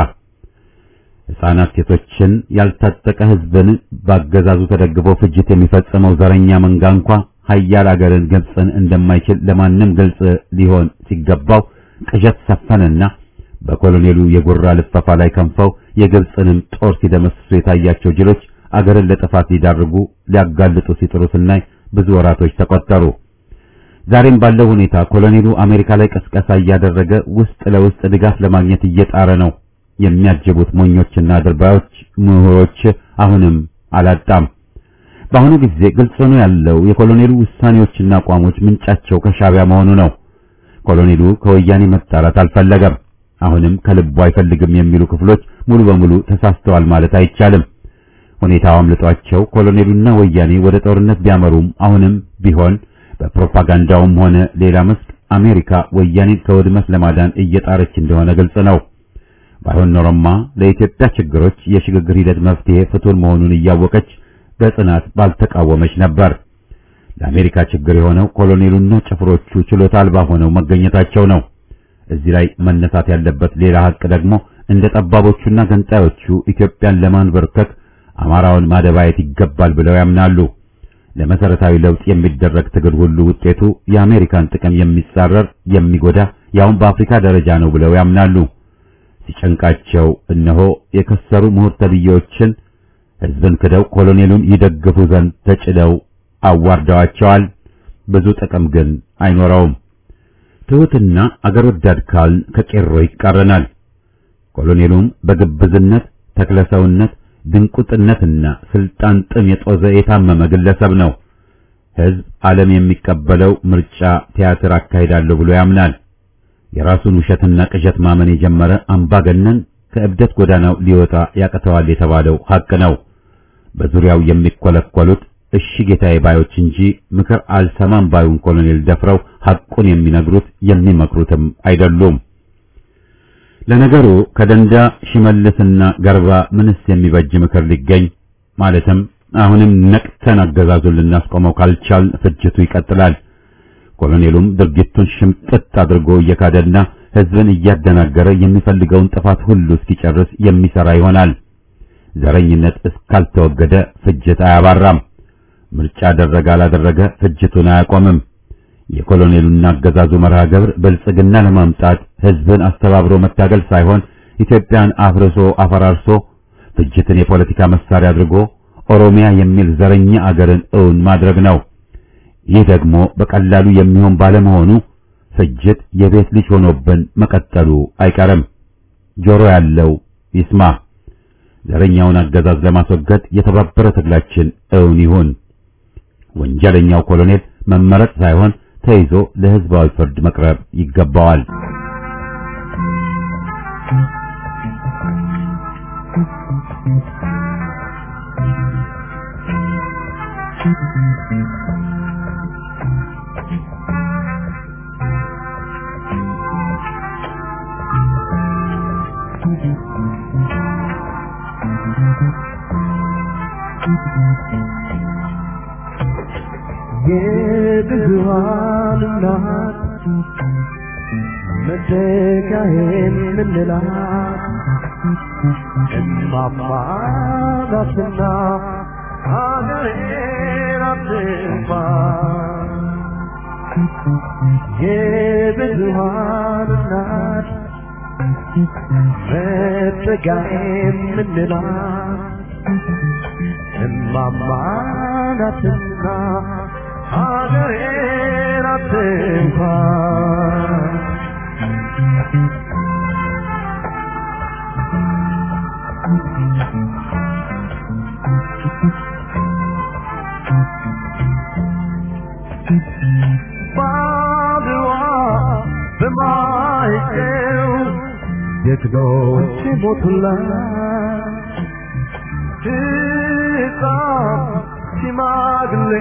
ሕፃናት፣ ሴቶችን፣ ያልታጠቀ ሕዝብን ባገዛዙ ተደግፎ ፍጅት የሚፈጽመው ዘረኛ መንጋ እንኳ ሀያል አገርን ግብፅን እንደማይችል ለማንም ግልጽ ሊሆን ሲገባው ቅዠት ሰፈነና በኮሎኔሉ የጉራ ልፈፋ ላይ ከንፈው የግብፅንም ጦር ሲደመስሱ የታያቸው ጅሎች አገርን ለጥፋት ሊዳርጉ ሊያጋልጡ ሲጥሩ ስናይ ብዙ ወራቶች ተቆጠሩ። ዛሬም ባለው ሁኔታ ኮሎኔሉ አሜሪካ ላይ ቀስቀሳ እያደረገ ውስጥ ለውስጥ ድጋፍ ለማግኘት እየጣረ ነው። የሚያጅቡት ሞኞችና ድርባዮች ምሁሮች አሁንም አላጣም። በአሁኑ ጊዜ ግልጽ ሆኖ ያለው የኮሎኔሉ ውሳኔዎችና አቋሞች ምንጫቸው ከሻዕቢያ መሆኑ ነው። ኮሎኔሉ ከወያኔ መጣላት አልፈለገም። አሁንም ከልቡ አይፈልግም የሚሉ ክፍሎች ሙሉ በሙሉ ተሳስተዋል ማለት አይቻልም። ሁኔታው አምልጧቸው ኮሎኔሉና ወያኔ ወደ ጦርነት ቢያመሩም አሁንም ቢሆን በፕሮፓጋንዳውም ሆነ ሌላ መስክ አሜሪካ ወያኔን ከውድመት ለማዳን እየጣረች እንደሆነ ግልጽ ነው። ባይሆን ኖሮማ ለኢትዮጵያ ችግሮች የሽግግር ሂደት መፍትሄ ፍቱን መሆኑን እያወቀች በጽናት ባልተቃወመች ነበር። ለአሜሪካ ችግር የሆነው ኮሎኔሉና ጭፍሮቹ ችሎታ አልባ ሆነው መገኘታቸው ነው። እዚህ ላይ መነሳት ያለበት ሌላ ሀቅ ደግሞ እንደ ጠባቦቹና ገንጣዮቹ ኢትዮጵያን ለማንበርከክ አማራውን ማደባየት ይገባል ብለው ያምናሉ። ለመሰረታዊ ለውጥ የሚደረግ ትግል ሁሉ ውጤቱ የአሜሪካን ጥቅም የሚጻረር የሚጎዳ ያውም በአፍሪካ ደረጃ ነው ብለው ያምናሉ። ሲጨንቃቸው እነሆ የከሰሩ ምሁር ተብዬዎችን ሕዝብን ክደው ኮሎኔሉን ይደግፉ ዘንድ ተጭደው አዋርደዋቸዋል። ብዙ ጥቅም ግን አይኖረውም። ትሑትና አገር ወዳድ ካልን ከቄሮ ይቃረናል። ኮሎኔሉም በግብዝነት ተክለሰውነት ድንቁጥነትና ስልጣን ጥም የጦዘ የታመመ ግለሰብ ነው። ሕዝብ ዓለም የሚቀበለው ምርጫ ቲያትር አካሂዳለሁ ብሎ ያምናል። የራሱን ውሸትና ቅዠት ማመን የጀመረ አምባገነን ከእብደት ጎዳናው ሊወጣ ያቅተዋል የተባለው ሐቅ ነው። በዙሪያው የሚኮለኮሉት እሺ ጌታዬ ባዮች እንጂ ምክር አልሰማም ባዩን ኮሎኔል ደፍረው ሐቁን የሚነግሩት የሚመክሩትም አይደሉም። ለነገሩ ከደንዳ ሽመልስና ገርባ ምንስ የሚበጅ ምክር ሊገኝ ማለትም አሁንም ነቅተን አገዛዙን ልናስቆመው ካልቻል ፍጅቱ ይቀጥላል። ኮሎኔሉም ድርጊቱን ሽምጥጥ አድርጎ እየካደና ሕዝብን እያደናገረ የሚፈልገውን ጥፋት ሁሉ እስኪጨርስ የሚሰራ ይሆናል። ዘረኝነት እስካልተወገደ ፍጅት አያባራም። ምርጫ አደረገ አላደረገ ፍጅቱን አያቆምም። የኮሎኔሉና አገዛዙ መርሃ ግብር ብልጽግና ለማምጣት ሕዝብን አስተባብሮ መታገል ሳይሆን ኢትዮጵያን አፍርሶ አፈራርሶ ፍጅትን የፖለቲካ መሳሪያ አድርጎ ኦሮሚያ የሚል ዘረኛ አገርን እውን ማድረግ ነው። ይህ ደግሞ በቀላሉ የሚሆን ባለመሆኑ ፍጅት የቤት ልጅ ሆኖብን መቀጠሉ አይቀርም። ጆሮ ያለው ይስማ። ዘረኛውን አገዛዝ ለማስወገድ የተባበረ ትግላችን እውን ይሁን። ወንጀለኛው ኮሎኔል መመረጥ ሳይሆን ተይዞ ለሕዝባዊ ፍርድ መቅረብ ይገባዋል። የብዙሃን እናት መተካዬን ምንላት እማማ ናትና ሀገሬን አትንፋ የብዙሃን እናት መተካዬን ምንላት እማማ ናትና ሀገሬን አትንኳ ባድዋ በማይጨው ጀግኖች ሞቱላት ሕፃን ሽማግሌ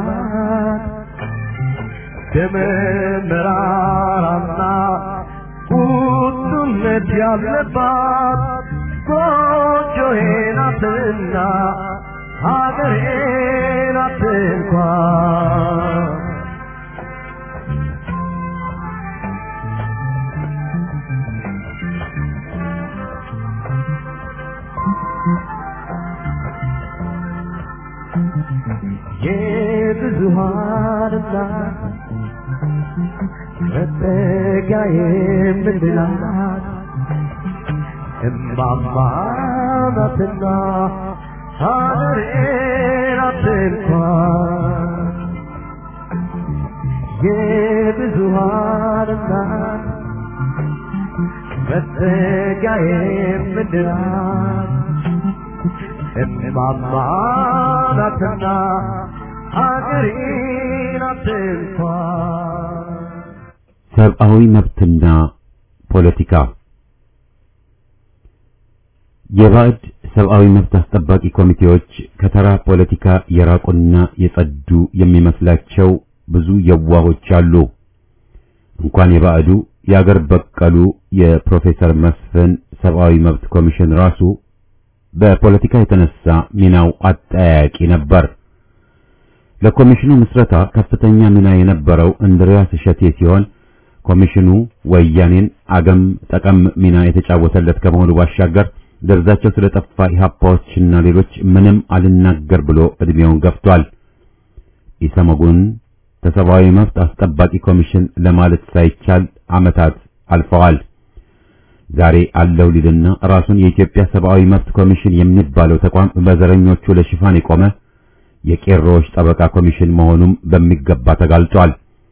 የተሰየፈላት ደመ መራራና ቁጡነት ያለባት ጎጆዬ ናትና ሀገሬ ናት እንኳን የብዙሃን እናት መጠጊያ የምንላት እማማ ናትና ሀገሬ ናት እንኳን የብዙሃን እናት መጠጊያ የምንላት እማማ ናትና ሀገሬ ናት እንኳን ሰብአዊ መብትና ፖለቲካ የባዕድ ሰብአዊ መብት አስጠባቂ ኮሚቴዎች ከተራ ፖለቲካ የራቁና የጸዱ የሚመስላቸው ብዙ የዋሆች አሉ። እንኳን የባዕዱ የአገር በቀሉ የፕሮፌሰር መስፍን ሰብአዊ መብት ኮሚሽን ራሱ በፖለቲካ የተነሳ ሚናው አጠያያቂ ነበር። ለኮሚሽኑ ምስረታ ከፍተኛ ሚና የነበረው እንድሪያስ እሸቴ ሲሆን ኮሚሽኑ ወያኔን አገም ጠቀም ሚና የተጫወተለት ከመሆኑ ባሻገር ደርዛቸው ስለጠፋ ኢህአፓዎችና ሌሎች ምንም አልናገር ብሎ እድሜውን ገፍቷል። ኢሰመጉን ከሰብአዊ መብት አስጠባቂ ኮሚሽን ለማለት ሳይቻል ዓመታት አልፈዋል። ዛሬ አለው ሊልና ራሱን የኢትዮጵያ ሰብአዊ መብት ኮሚሽን የሚባለው ተቋም በዘረኞቹ ለሽፋን የቆመ የቄሮዎች ጠበቃ ኮሚሽን መሆኑም በሚገባ ተጋልጧል።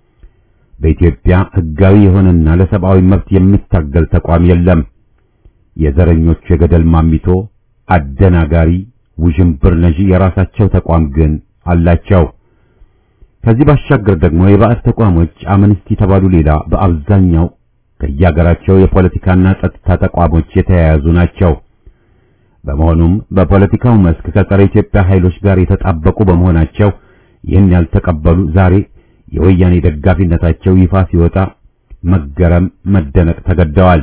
በኢትዮጵያ ሕጋዊ የሆነና ለሰብአዊ መብት የሚታገል ተቋም የለም። የዘረኞቹ የገደል ማሚቶ አደናጋሪ ውዥንብር ነዢ የራሳቸው ተቋም ግን አላቸው። ከዚህ ባሻገር ደግሞ የባዕድ ተቋሞች አምነስቲ ተባሉ ሌላ በአብዛኛው ከየሀገራቸው የፖለቲካና ጸጥታ ተቋሞች የተያያዙ ናቸው። በመሆኑም በፖለቲካው መስክ ከጸረ ኢትዮጵያ ኃይሎች ጋር የተጣበቁ በመሆናቸው ይህን ያልተቀበሉ ዛሬ የወያኔ ደጋፊነታቸው ይፋ ሲወጣ መገረም፣ መደነቅ ተገደዋል።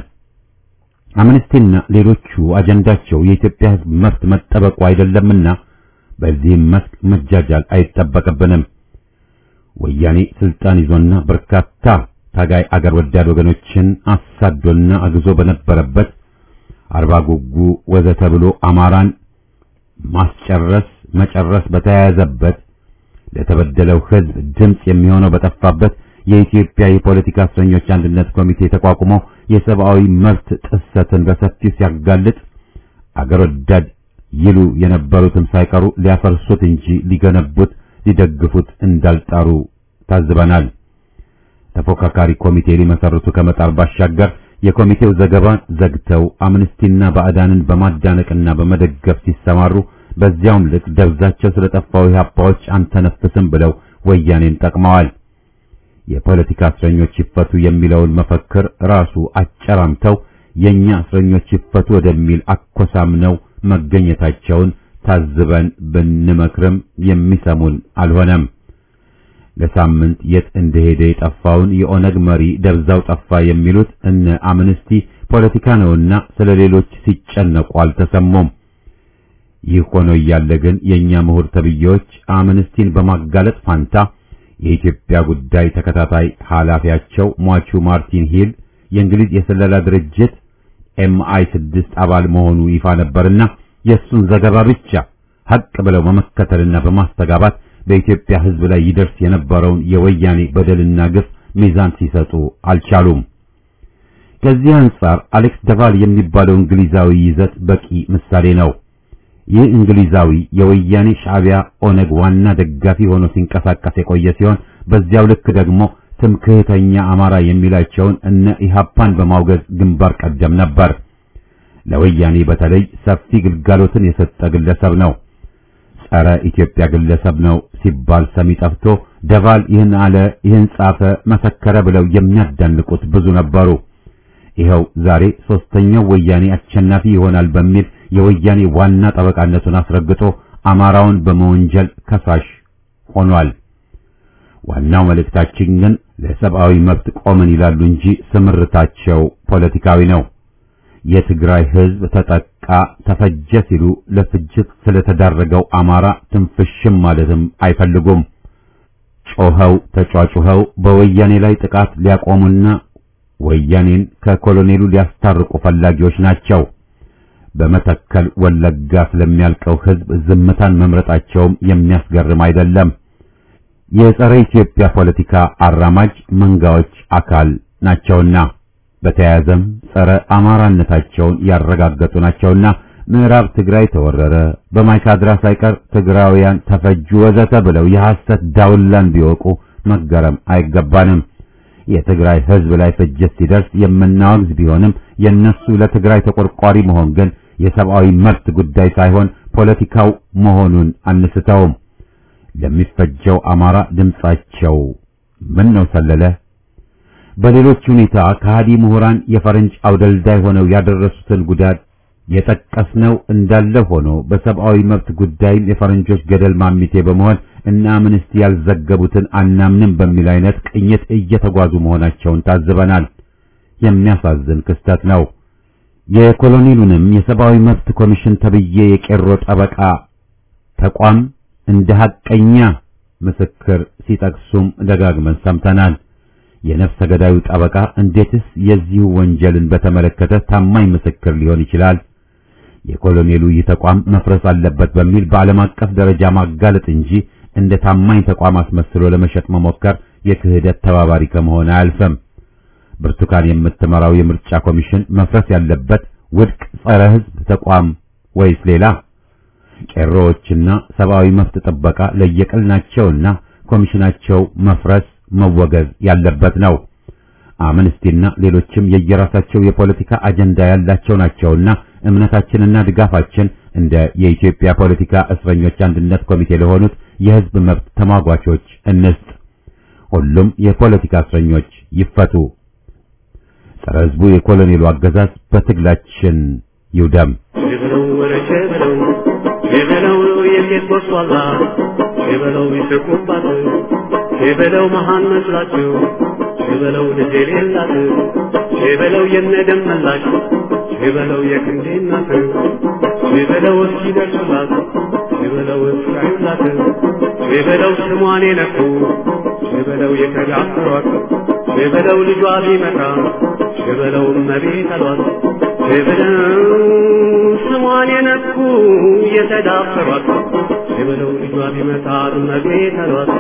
አምነስቲና ሌሎቹ አጀንዳቸው የኢትዮጵያ ሕዝብ መብት መጠበቁ አይደለምና በዚህም መስክ መጃጃል አይጠበቅብንም። ወያኔ ስልጣን ይዞና በርካታ ታጋይ አገር ወዳድ ወገኖችን አሳዶና አግዞ በነበረበት አርባ ጉጉ ወዘተ ብሎ አማራን ማስጨረስ መጨረስ በተያያዘበት ለተበደለው ሕዝብ ድምፅ የሚሆነው በጠፋበት የኢትዮጵያ የፖለቲካ እስረኞች አንድነት ኮሚቴ ተቋቁሞ የሰብአዊ መብት ጥሰትን በሰፊው ሲያጋልጥ አገር ወዳድ ይሉ የነበሩትም ሳይቀሩ ሊያፈርሱት እንጂ ሊገነቡት ሊደግፉት እንዳልጣሩ ታዝበናል። ተፎካካሪ ኮሚቴ ሊመሰርቱ ከመጣር ባሻገር የኮሚቴው ዘገባን ዘግተው አምነስቲና ባዕዳንን በማዳነቅና በመደገፍ ሲሰማሩ በዚያውም ልክ ደብዛቸው ስለጠፋው ኢህአፓዎች አንተነፍስም ብለው ወያኔን ጠቅመዋል። የፖለቲካ እስረኞች ይፈቱ የሚለውን መፈክር ራሱ አጨራምተው የኛ እስረኞች ይፈቱ ወደሚል አኮሳምነው መገኘታቸውን ታዝበን ብንመክርም የሚሰሙን አልሆነም። ለሳምንት የት እንደሄደ የጠፋውን የኦነግ መሪ ደብዛው ጠፋ የሚሉት እነ አምነስቲ ፖለቲካ ነውና ስለ ሌሎች ሲጨነቁ አልተሰሙም። ይህ ሆኖ እያለ ግን የኛ ምሁር ተብዬዎች አምነስቲን በማጋለጥ ፋንታ የኢትዮጵያ ጉዳይ ተከታታይ ኃላፊያቸው ሟቹ ማርቲን ሂል የእንግሊዝ የስለላ ድርጅት ኤምአይ ስድስት አባል መሆኑ ይፋ ነበርና የእሱን ዘገባ ብቻ ሀቅ ብለው በመከተልና በማስተጋባት በኢትዮጵያ ሕዝብ ላይ ይደርስ የነበረውን የወያኔ በደልና ግፍ ሚዛን ሲሰጡ አልቻሉም። ከዚህ አንጻር አሌክስ ደቫል የሚባለው እንግሊዛዊ ይዘት በቂ ምሳሌ ነው። ይህ እንግሊዛዊ የወያኔ ሻዕቢያ ኦነግ ዋና ደጋፊ ሆኖ ሲንቀሳቀስ የቆየ ሲሆን በዚያው ልክ ደግሞ ትምክህተኛ አማራ የሚላቸውን እነ ኢሃፓን በማውገዝ ግንባር ቀደም ነበር። ለወያኔ በተለይ ሰፊ ግልጋሎትን የሰጠ ግለሰብ ነው። ጸረ ኢትዮጵያ ግለሰብ ነው ሲባል ሰሚ ጠፍቶ ደቫል ይህን አለ፣ ይህን ጻፈ፣ መሰከረ ብለው የሚያዳንቁት ብዙ ነበሩ። ይኸው ዛሬ ሶስተኛው ወያኔ አሸናፊ ይሆናል በሚል የወያኔ ዋና ጠበቃነቱን አስረግጦ አማራውን በመወንጀል ከሳሽ ሆኗል። ዋናው መልእክታችን ግን ለሰብአዊ መብት ቆምን ይላሉ እንጂ ስምርታቸው ፖለቲካዊ ነው። የትግራይ ህዝብ ተጠቃ፣ ተፈጀ ሲሉ ለፍጅት ስለተዳረገው አማራ ትንፍሽም ማለትም አይፈልጉም። ጮኸው ተጫጩኸው በወያኔ ላይ ጥቃት ሊያቆሙና ወያኔን ከኮሎኔሉ ሊያስታርቁ ፈላጊዎች ናቸው። በመተከል ወለጋ ስለሚያልቀው ህዝብ ዝምታን መምረጣቸውም የሚያስገርም አይደለም። የጸረ ኢትዮጵያ ፖለቲካ አራማጅ መንጋዎች አካል ናቸውና በተያያዘም ጸረ አማራነታቸውን ያረጋገጡ ናቸውና ምዕራብ ትግራይ ተወረረ፣ በማይካድራ ሳይቀር ትግራውያን ተፈጁ፣ ወዘተ ብለው የሐሰት ዳውላን ቢወቁ መገረም አይገባንም። የትግራይ ህዝብ ላይ ፍጅት ሲደርስ የምናወግዝ ቢሆንም የነሱ ለትግራይ ተቆርቋሪ መሆን ግን የሰብአዊ መብት ጉዳይ ሳይሆን ፖለቲካው መሆኑን አንስተውም። ለሚፈጀው አማራ ድምጻቸው ምን ነው ሰለለ? በሌሎች ሁኔታ ከሃዲ ምሁራን የፈረንጅ አውደልዳይ ሆነው ያደረሱትን ጉዳት የጠቀስነው እንዳለ ሆኖ በሰብአዊ መብት ጉዳይም የፈረንጆች ገደል ማሚቴ በመሆን እና አምነስቲ ያልዘገቡትን አናምንም በሚል አይነት ቅኝት እየተጓዙ መሆናቸውን ታዝበናል። የሚያሳዝን ክስተት ነው። የኮሎኔሉንም የሰብአዊ መብት ኮሚሽን ተብዬ የቄሮ ጠበቃ ተቋም እንደ ሐቀኛ ምስክር ሲጠቅሱም ደጋግመን ሰምተናል። የነፍሰ ገዳዩ ጠበቃ እንዴትስ የዚሁ ወንጀልን በተመለከተ ታማኝ ምስክር ሊሆን ይችላል? የኮሎኔሉ ይህ ተቋም መፍረስ አለበት በሚል በዓለም አቀፍ ደረጃ ማጋለጥ እንጂ እንደ ታማኝ ተቋም አስመስሎ ለመሸጥ መሞከር የክህደት ተባባሪ ከመሆን አያልፍም። ብርቱካን የምትመራው የምርጫ ኮሚሽን መፍረስ ያለበት ውድቅ ጸረ ሕዝብ ተቋም ወይስ ሌላ? ቄሮዎችና ሰብአዊ መብት ጥበቃ ለየቅል ናቸውና ኮሚሽናቸው መፍረስ መወገዝ ያለበት ነው። አምነስቲና ሌሎችም የየራሳቸው የፖለቲካ አጀንዳ ያላቸው ናቸውና እምነታችንና ድጋፋችን እንደ የኢትዮጵያ ፖለቲካ እስረኞች አንድነት ኮሚቴ ለሆኑት የሕዝብ መብት ተሟጓቾች እንስጥ። ሁሉም የፖለቲካ እስረኞች ይፈቱ። ጸረ ሕዝቡ የኮሎኔሉ አገዛዝ በትግላችን ይውደም። የበለው ወረቸ በለው የበለው የሴት ጎስቋላ የበለው ይስቁባት የበለው መሃን መስላችሁ የበለው ልጅ የሌላት የበለው የነደም መላሽ የበለው የክንዴ እናት የበለው እስኪደርሱላት የበለው እስካዩላት የበለው ስሟን የነኩ የበለው የተዳፈሯት የበለው ልጇ ቢመጣ የበለው እመቤት አሏት የበለው ስሟን የነኩ የተዳፈሯት የበለው ልጇ ቢመጣ እመቤት አሏት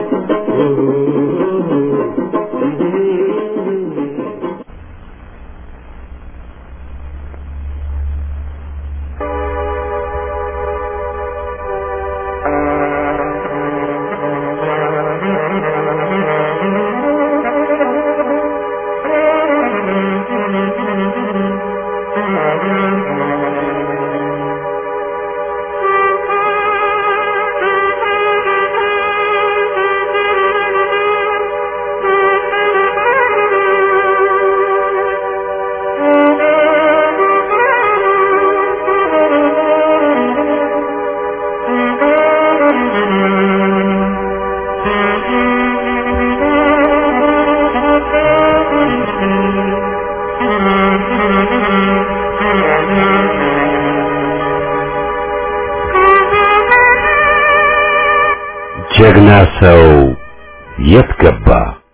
ጀግና ሰው የት ገባ?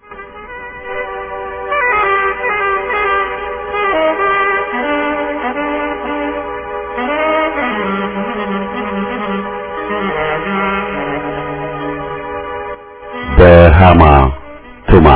በሃማ ቱማ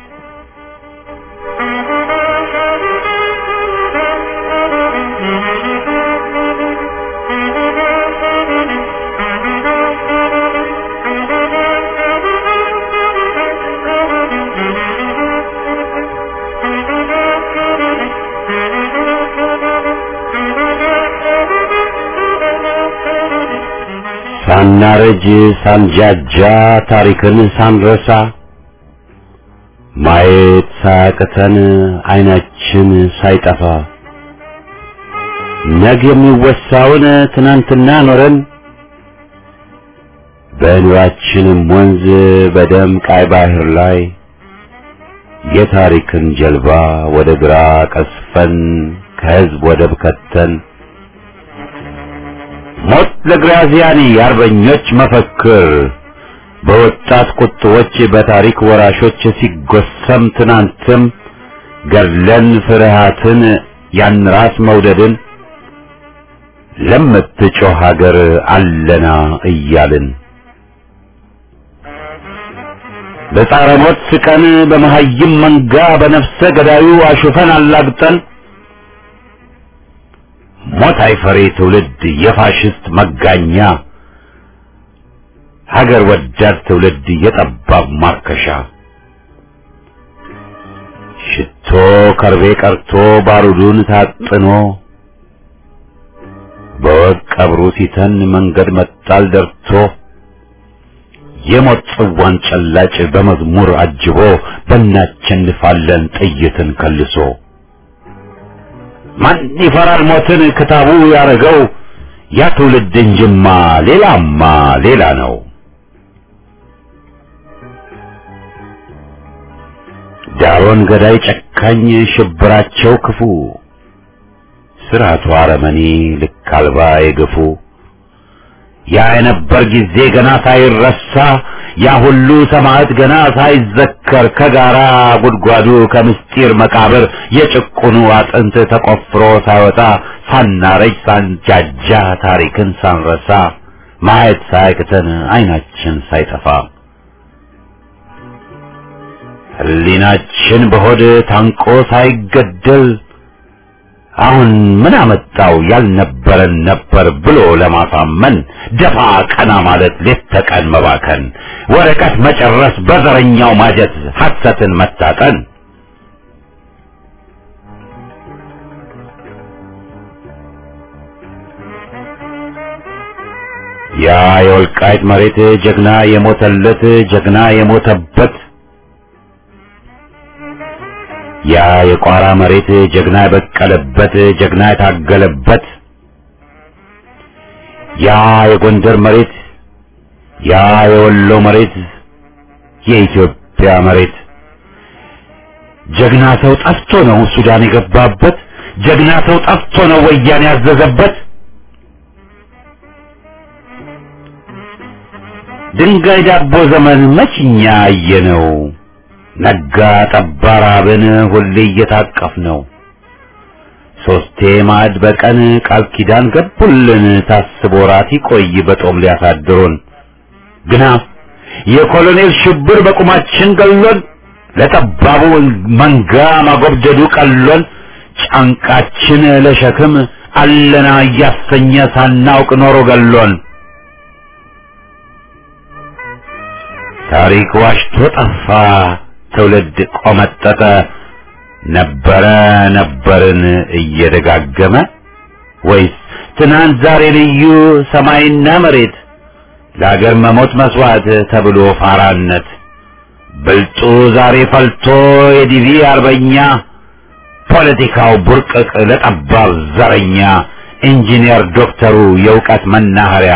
ሳናረጅ ሳንጃጃ ታሪክን ሳንረሳ ማየት ሳያቅተን አይናችን ሳይጠፋ ነገ የሚወሳውን ትናንትና ኖረን በኑራችንም ወንዝ በደም ቃይ ባህር ላይ የታሪክን ጀልባ ወደ ግራ ቀስፈን ከህዝብ ወደብ ከተን ሞት ለግራዚያኒ የአርበኞች መፈክር በወጣት ቁጥቦች በታሪክ ወራሾች ሲጎሰም ትናንትም ገድለን ፍርሃትን ያን ራስ መውደድን ለምትጮህ ሀገር አለና እያልን በጻረ ሞት ስቀን በመሀይም መንጋ በነፍሰ ገዳዩ አሹፈን አላግጠን ሞት አይፈሬ ትውልድ የፋሽስት መጋኛ ሀገር ወዳድ ትውልድ የጠባብ ማርከሻ ሽቶ ከርቤ ቀርቶ ባሩዱን ታጥኖ በወግ ቀብሩ ሲተን መንገድ መጣል ደርቶ የሞት ጽዋን ጨላጭ በመዝሙር አጅቦ በእናቸንፋለን ጥይትን ከልሶ ማን ይፈራል ሞትን ክታቡ ያረገው ያ ትውልድ እንጅማ ሌላማ ሌላ ነው። ዳሮን ገዳይ ጨካኝ ሽብራቸው ክፉ ስርዓቱ አረመኔ ልክ አልባ የገፉ ያ የነበር ጊዜ ገና ሳይረሳ ያ ሁሉ ሰማዕት ገና ሳይዘከር ከጋራ ጉድጓዱ ከምስጢር መቃብር የጭቁኑ አጥንት ተቆፍሮ ሳይወጣ ሳናረጅ ሳንጃጃ ታሪክን ሳንረሳ ማየት ሳያቅተን አይናችን ሳይጠፋ ሕሊናችን በሆድ ታንቆ ሳይገደል አሁን ምን አመጣው ያልነበረን ነበር ብሎ ለማሳመን ደፋ ቀና ማለት ሌት ተቀን መባከን ወረቀት መጨረስ በዘረኛው ማጀት ሐሰትን መታጠን ያ የወልቃይት መሬት ጀግና የሞተለት ጀግና የሞተበት ያ የቋራ መሬት ጀግና የበቀለበት ጀግና የታገለበት ያ የጎንደር መሬት ያ የወሎ መሬት የኢትዮጵያ መሬት ጀግና ሰው ጠፍቶ ነው ሱዳን የገባበት ጀግና ሰው ጠፍቶ ነው ወያኔ ያዘዘበት ድንጋይ ዳቦ ዘመን መችኛ አየነው ነጋ ጠባ ራብን ሁሌ እየታቀፍ ነው ሶስቴ ማዕድ በቀን ቃል ኪዳን ገቡልን ታስቦ ራት ይቆይ በጦም ሊያሳድሩን ግና የኮሎኔል ሽብር በቁማችን ገሎን ለጠባቡ መንጋ ማጎብደዱ ቀሎን ጫንቃችን ለሸክም አለና እያሰኘ ሳናውቅ ኖሮ ገሎን ታሪክ ዋሽቶ ጠፋ ትውልድ ቆመጠጠ ነበረ ነበርን እየደጋገመ ወይስ ትናንት ዛሬ ልዩ ሰማይና መሬት ለአገር መሞት መስዋዕት ተብሎ ፋራነት ብልጡ ዛሬ ፈልቶ የዲቪ አርበኛ ፖለቲካው ቡርቅቅ ለጠባብ ዘረኛ ኢንጂነር ዶክተሩ የእውቀት መናኸሪያ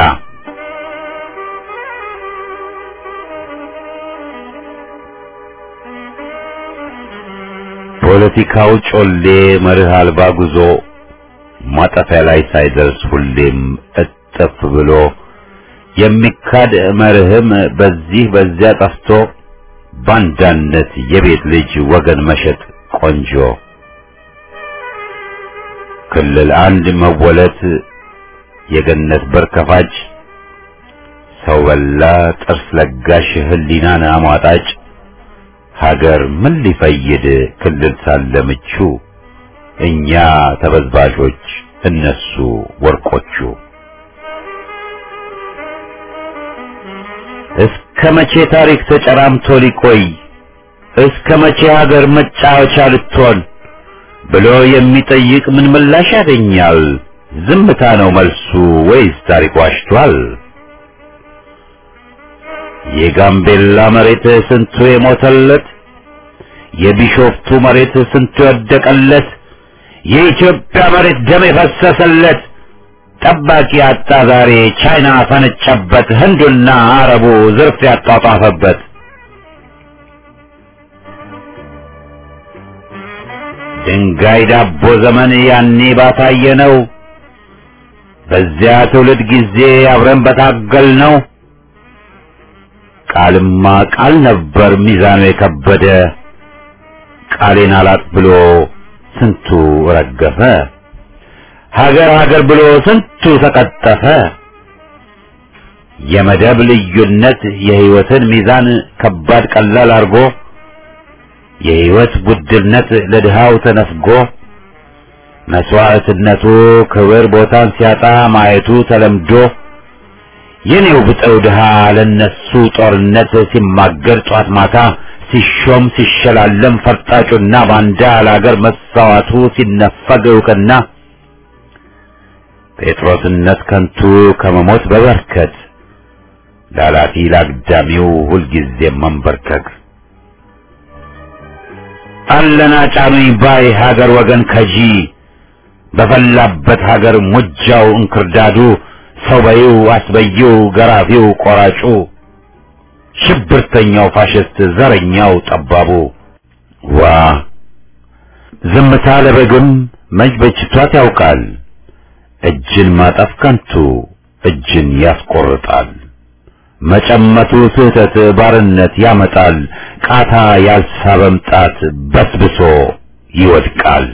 ፖለቲካው ጮሌ መርህ አልባ ጉዞ ማጠፊያ ላይ ሳይደርስ ሁሌም እጥፍ ብሎ የሚካድ መርህም በዚህ በዚያ ጠፍቶ ባንዳነት የቤት ልጅ ወገን መሸጥ ቆንጆ ክልል አንድ መወለት የገነት በር ከፋጭ ሰው በላ ጥርስ ለጋሽ ህሊናን አሟጣጭ ሀገር ምን ሊፈይድ ክልል ሳለ ምቹ እኛ ተበዝባዦች እነሱ ወርቆቹ እስከ መቼ ታሪክ ተጨራምቶ ሊቆይ እስከ መቼ ሀገር መጫወቻ ልትሆን ብሎ የሚጠይቅ ምን ምላሽ ያገኛል? ዝምታ ነው መልሱ ወይስ ታሪክ ዋሽቷል? የጋምቤላ መሬት ስንቱ የሞተለት፣ የቢሾፍቱ መሬት ስንቱ የወደቀለት፣ የኢትዮጵያ መሬት ደም የፈሰሰለት ጠባቂ አጣ ዛሬ ቻይና ፈነጨበት፣ ህንዱና አረቡ ዝርፍ ያጧጧፈበት። ድንጋይ ዳቦ ዘመን ያኔ ባሳየ ነው። በዚያ ትውልድ ጊዜ አብረን በታገል ነው። ቃልማ ቃል ነበር ሚዛኑ የከበደ ቃሌን አላጥ ብሎ ስንቱ ረገፈ። ሀገር ሀገር ብሎ ስንቱ ተቀጠፈ። የመደብ ልዩነት የህይወትን ሚዛን ከባድ ቀላል አርጎ የህይወት ውድነት ለድሃው ተነፍጎ መስዋዕትነቱ ክብር ቦታን ሲያጣ ማየቱ ተለምዶ የኔው ብጠው ድሃ ለነሱ ጦርነት ሲማገር ጧት ማታ ሲሾም ሲሸላለም ፈርጣጩና ባንዳ ለአገር መሳዋቱ ሲነፈግ እውቅና ጴጥሮስነት ከንቱ ከመሞት በበርከት ላላፊ ላግዳሚው ሁልጊዜ መንበርከክ አለና ጫኑኝ ባይ ሀገር ወገን ከጂ በፈላበት ሀገር ሙጃው እንክርዳዱ ሰው በይው አስበይው ገራፊው ቆራጩ ሽብርተኛው ፋሽስት ዘረኛው ጠባቡ ዋ ዝምታ ለበግም መች በጅቷት ያውቃል እጅን ማጠፍ ከንቱ እጅን ያስቆርጣል መጨመቱ ስህተት ባርነት ያመጣል ቃታ ያልሳበም ጣት በስብሶ ይወድቃል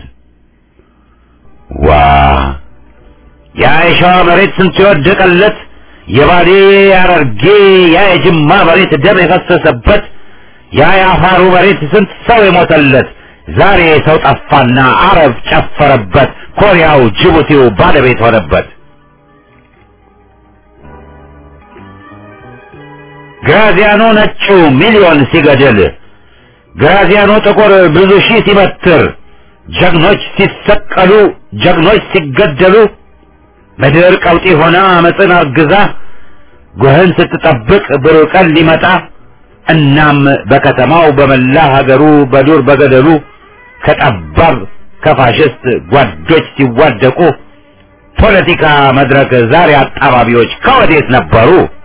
ዋ ያ የሸዋ መሬት ስንት የወደቀለት የባሌ ያረርጌ ያ የጅማ መሬት ደም የፈሰሰበት ያ የአፋሩ መሬት ስንት ሰው የሞተለት ዛሬ ሰው ጠፋና አረብ ጨፈረበት ኮሪያው ጅቡቲው ባለቤት ሆነበት ግራዚያኖ ነጩ ሚሊዮን ሲገድል ግራዚያኖ ጥቁር ብዙ ሺህ ሲበትር ጀግኖች ሲሰቀሉ ጀግኖች ሲገደሉ ምድር ቀውጢ ሆና አመፅን አርግዛ ጉህን ስትጠብቅ ብሩህ ቀን ሊመጣ እናም በከተማው በመላ ሀገሩ በዱር በገደሉ ከጠባብ ከፋሽስት ጓዶች ሲዋደቁ ፖለቲካ መድረክ ዛሬ አጣባቢዎች ከወዴት ነበሩ?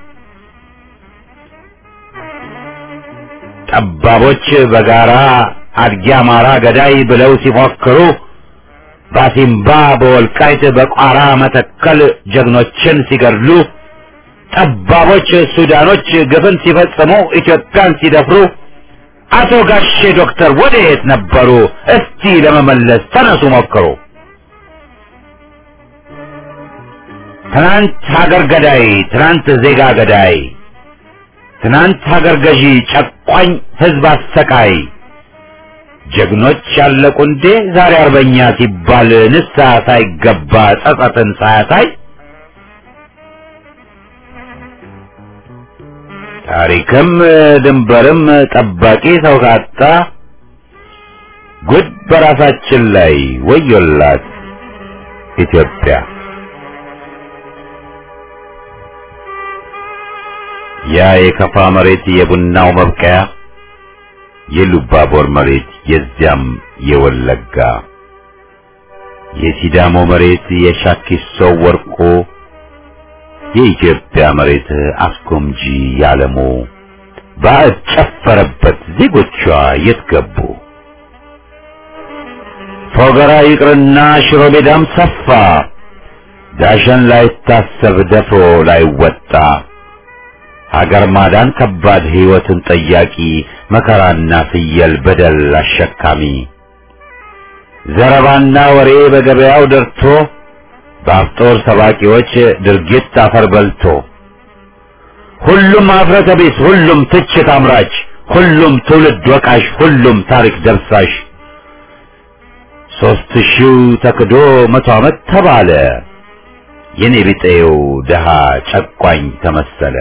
ጠባቦች በጋራ አድጊ አማራ ገዳይ ብለው ሲፎክሩ ባሲምባ በወልቃይት በቋራ መተከል ጀግኖችን ሲገድሉ ጠባቦች ሱዳኖች ግፍን ሲፈጽሙ ኢትዮጵያን ሲደፍሩ አቶ ጋሼ ዶክተር ወዴት ነበሩ? እስቲ ለመመለስ ተነሱ ሞክሩ። ትናንት ሀገር ገዳይ፣ ትናንት ዜጋ ገዳይ፣ ትናንት ሀገር ገዢ፣ ጨቋኝ ህዝብ አሰቃይ ጀግኖች ያለቁ እንዴ ዛሬ አርበኛ ሲባል ንስሐ ሳይገባ ጸጸትን ሳያሳይ ታሪክም ድንበርም ጠባቂ ሰው ካጣ ጉድ በራሳችን ላይ ወዮላት ኢትዮጵያ። ያ የከፋ መሬት የቡናው መብቀያ የሉባቦር መሬት የዚያም የወለጋ የሲዳሞ መሬት የሻኪሶ ወርቆ የኢትዮጵያ መሬት አስጎምጂ ያለሙ ባዕድ ጨፈረበት ዜጎቿ የት ገቡ? ፎገራ ይቅርና ሽሮ ሜዳም ሰፋ ዳሸን ላይታሰብ ደፍሮ ላይወጣ ሀገር ማዳን ከባድ ሕይወትን ጠያቂ መከራና ፍየል በደል አሸካሚ ዘረባና ወሬ በገበያው ደርቶ በአፍጦር ሰባቂዎች ድርጊት አፈር በልቶ ሁሉም አፍረተ ቢስ፣ ሁሉም ትችት አምራች፣ ሁሉም ትውልድ ወቃሽ፣ ሁሉም ታሪክ ደብሳሽ ሦስት ሺው ተክዶ መቶ ዓመት ተባለ የኔ ቢጤው ድሃ ጨቋኝ ተመሰለ።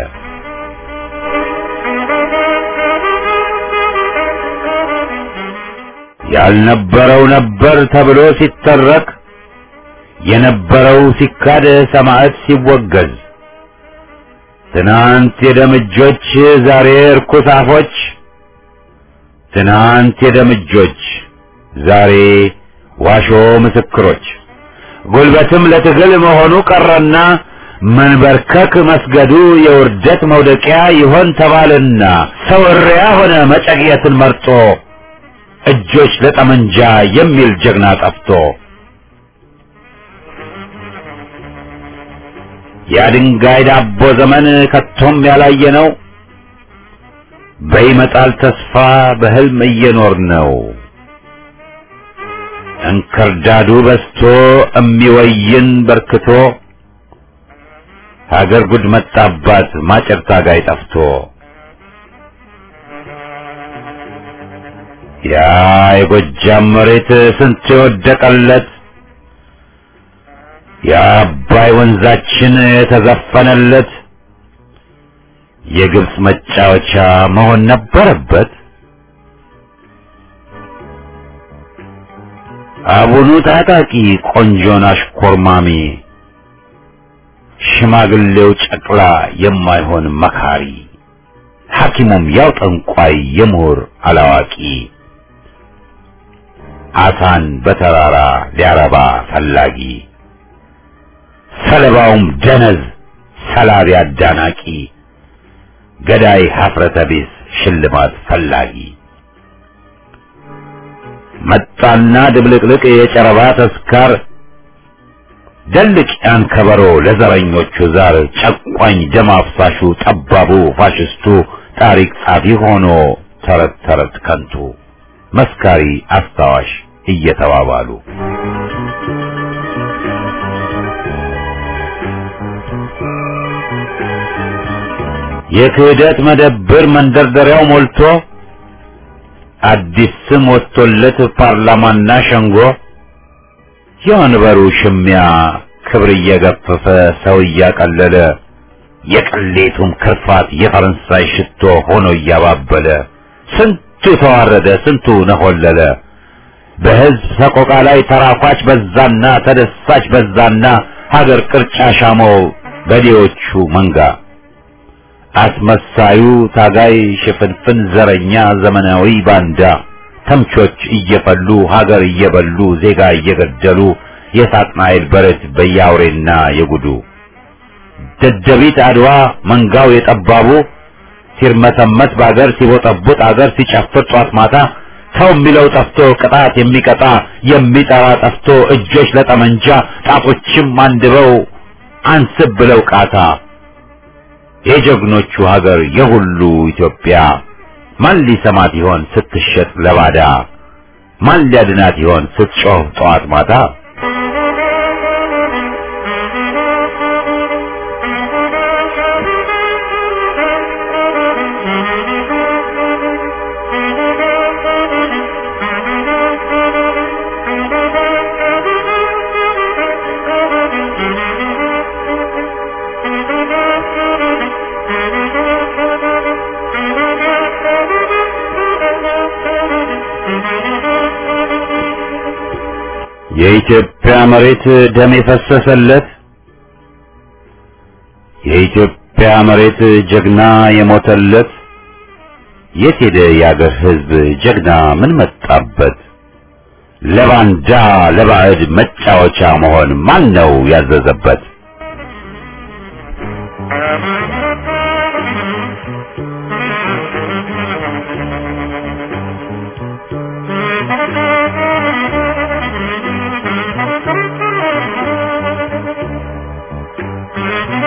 ያልነበረው ነበር ተብሎ ሲተረክ የነበረው ሲካድ ሰማዕት ሲወገዝ ትናንት የደምጆች ዛሬ እርኩስ አፎች ትናንት የደምጆች ዛሬ ዋሾ ምስክሮች ጉልበትም ለትግል መሆኑ ቀረና መንበርከክ መስገዱ የውርደት መውደቂያ ይሆን ተባልና ሰው እሪያ ሆነ መጨቅየትን መርጦ እጆች ለጠመንጃ የሚል ጀግና ጠፍቶ የድንጋይ ዳቦ ዘመን ከቶም ያላየ ነው። በይመጣል ተስፋ በህልም እየኖር ነው። እንክርዳዱ በስቶ እሚወይን በርክቶ ሀገር ጉድ መጣባት ማጨር ታጋይ ጠፍቶ ያ የጎጃም መሬት ስንት የወደቀለት የአባይ ወንዛችን የተዘፈነለት የግብፅ መጫወቻ መሆን ነበረበት። አቡኑ ታጣቂ ቆንጆን አሽኮርማሚ ሽማግሌው ጨቅላ የማይሆን መካሪ ሐኪሙም ያው ጠንቋይ የምሁር አላዋቂ አሳን በተራራ ሊያረባ ፈላጊ ሰለባውም ደነዝ ሰላቢ አዳናቂ ገዳይ ሀፍረተ ቢስ ሽልማት ፈላጊ መጣና ድብልቅልቅ የጨረባ ተስካር ደልቅ ያን ከበሮ ለዘረኞቹ ዛር ጨቋኝ ደም አፍሳሹ ጠባቡ ፋሽስቱ ታሪክ ጻፊ ሆኖ ተረት ተረት ከንቱ መስካሪ አስታዋሽ እየተባባሉ የክህደት መደብር መንደርደሪያው ሞልቶ አዲስ ስም ወጥቶለት ፓርላማና ሸንጎ የወንበሩ ሽሚያ ክብር እየገፈፈ ሰው እያቀለለ የቅሌቱም ክርፋት የፈረንሳይ ሽቶ ሆኖ እያባበለ ስንቱ ተዋረደ፣ ስንቱ ነሆለለ። በሕዝብ ሰቆቃ ላይ ተራኳች በዛና ተደሳች በዛና ሀገር ቅርጫ ሻመው በዴዎቹ መንጋ አስመሳዩ ታጋይ ሽፍንፍን ዘረኛ ዘመናዊ ባንዳ ተምቾች እየፈሉ ሀገር እየበሉ ዜጋ እየገደሉ የሳጥናኤል በረት በያውሬና የጉዱ ደደቢት አድዋ መንጋው የጠባቡ ሲርመሰመስ በአገር ሲቦጠቡጥ አገር ሲጨፍር ጧት ማታ ሰው የሚለው ጠፍቶ ቅጣት የሚቀጣ የሚጠራ ጠፍቶ እጆች ለጠመንጃ ጣቶችም አንድበው አንስብ ብለው ቃታ የጀግኖቹ ሀገር የሁሉ ኢትዮጵያ ማን ሊሰማት ይሆን ስትሸጥ ለባዳ? ማን ሊያድናት ይሆን ስትጮህ ጠዋት ማታ? የኢትዮጵያ መሬት ደም የፈሰሰለት የኢትዮጵያ መሬት ጀግና የሞተለት የት ሄደ የአገር ሕዝብ ጀግና ምን መጣበት? ለባንዳ ለባዕድ መጫወቻ መሆን ማን ነው ያዘዘበት? Thank you.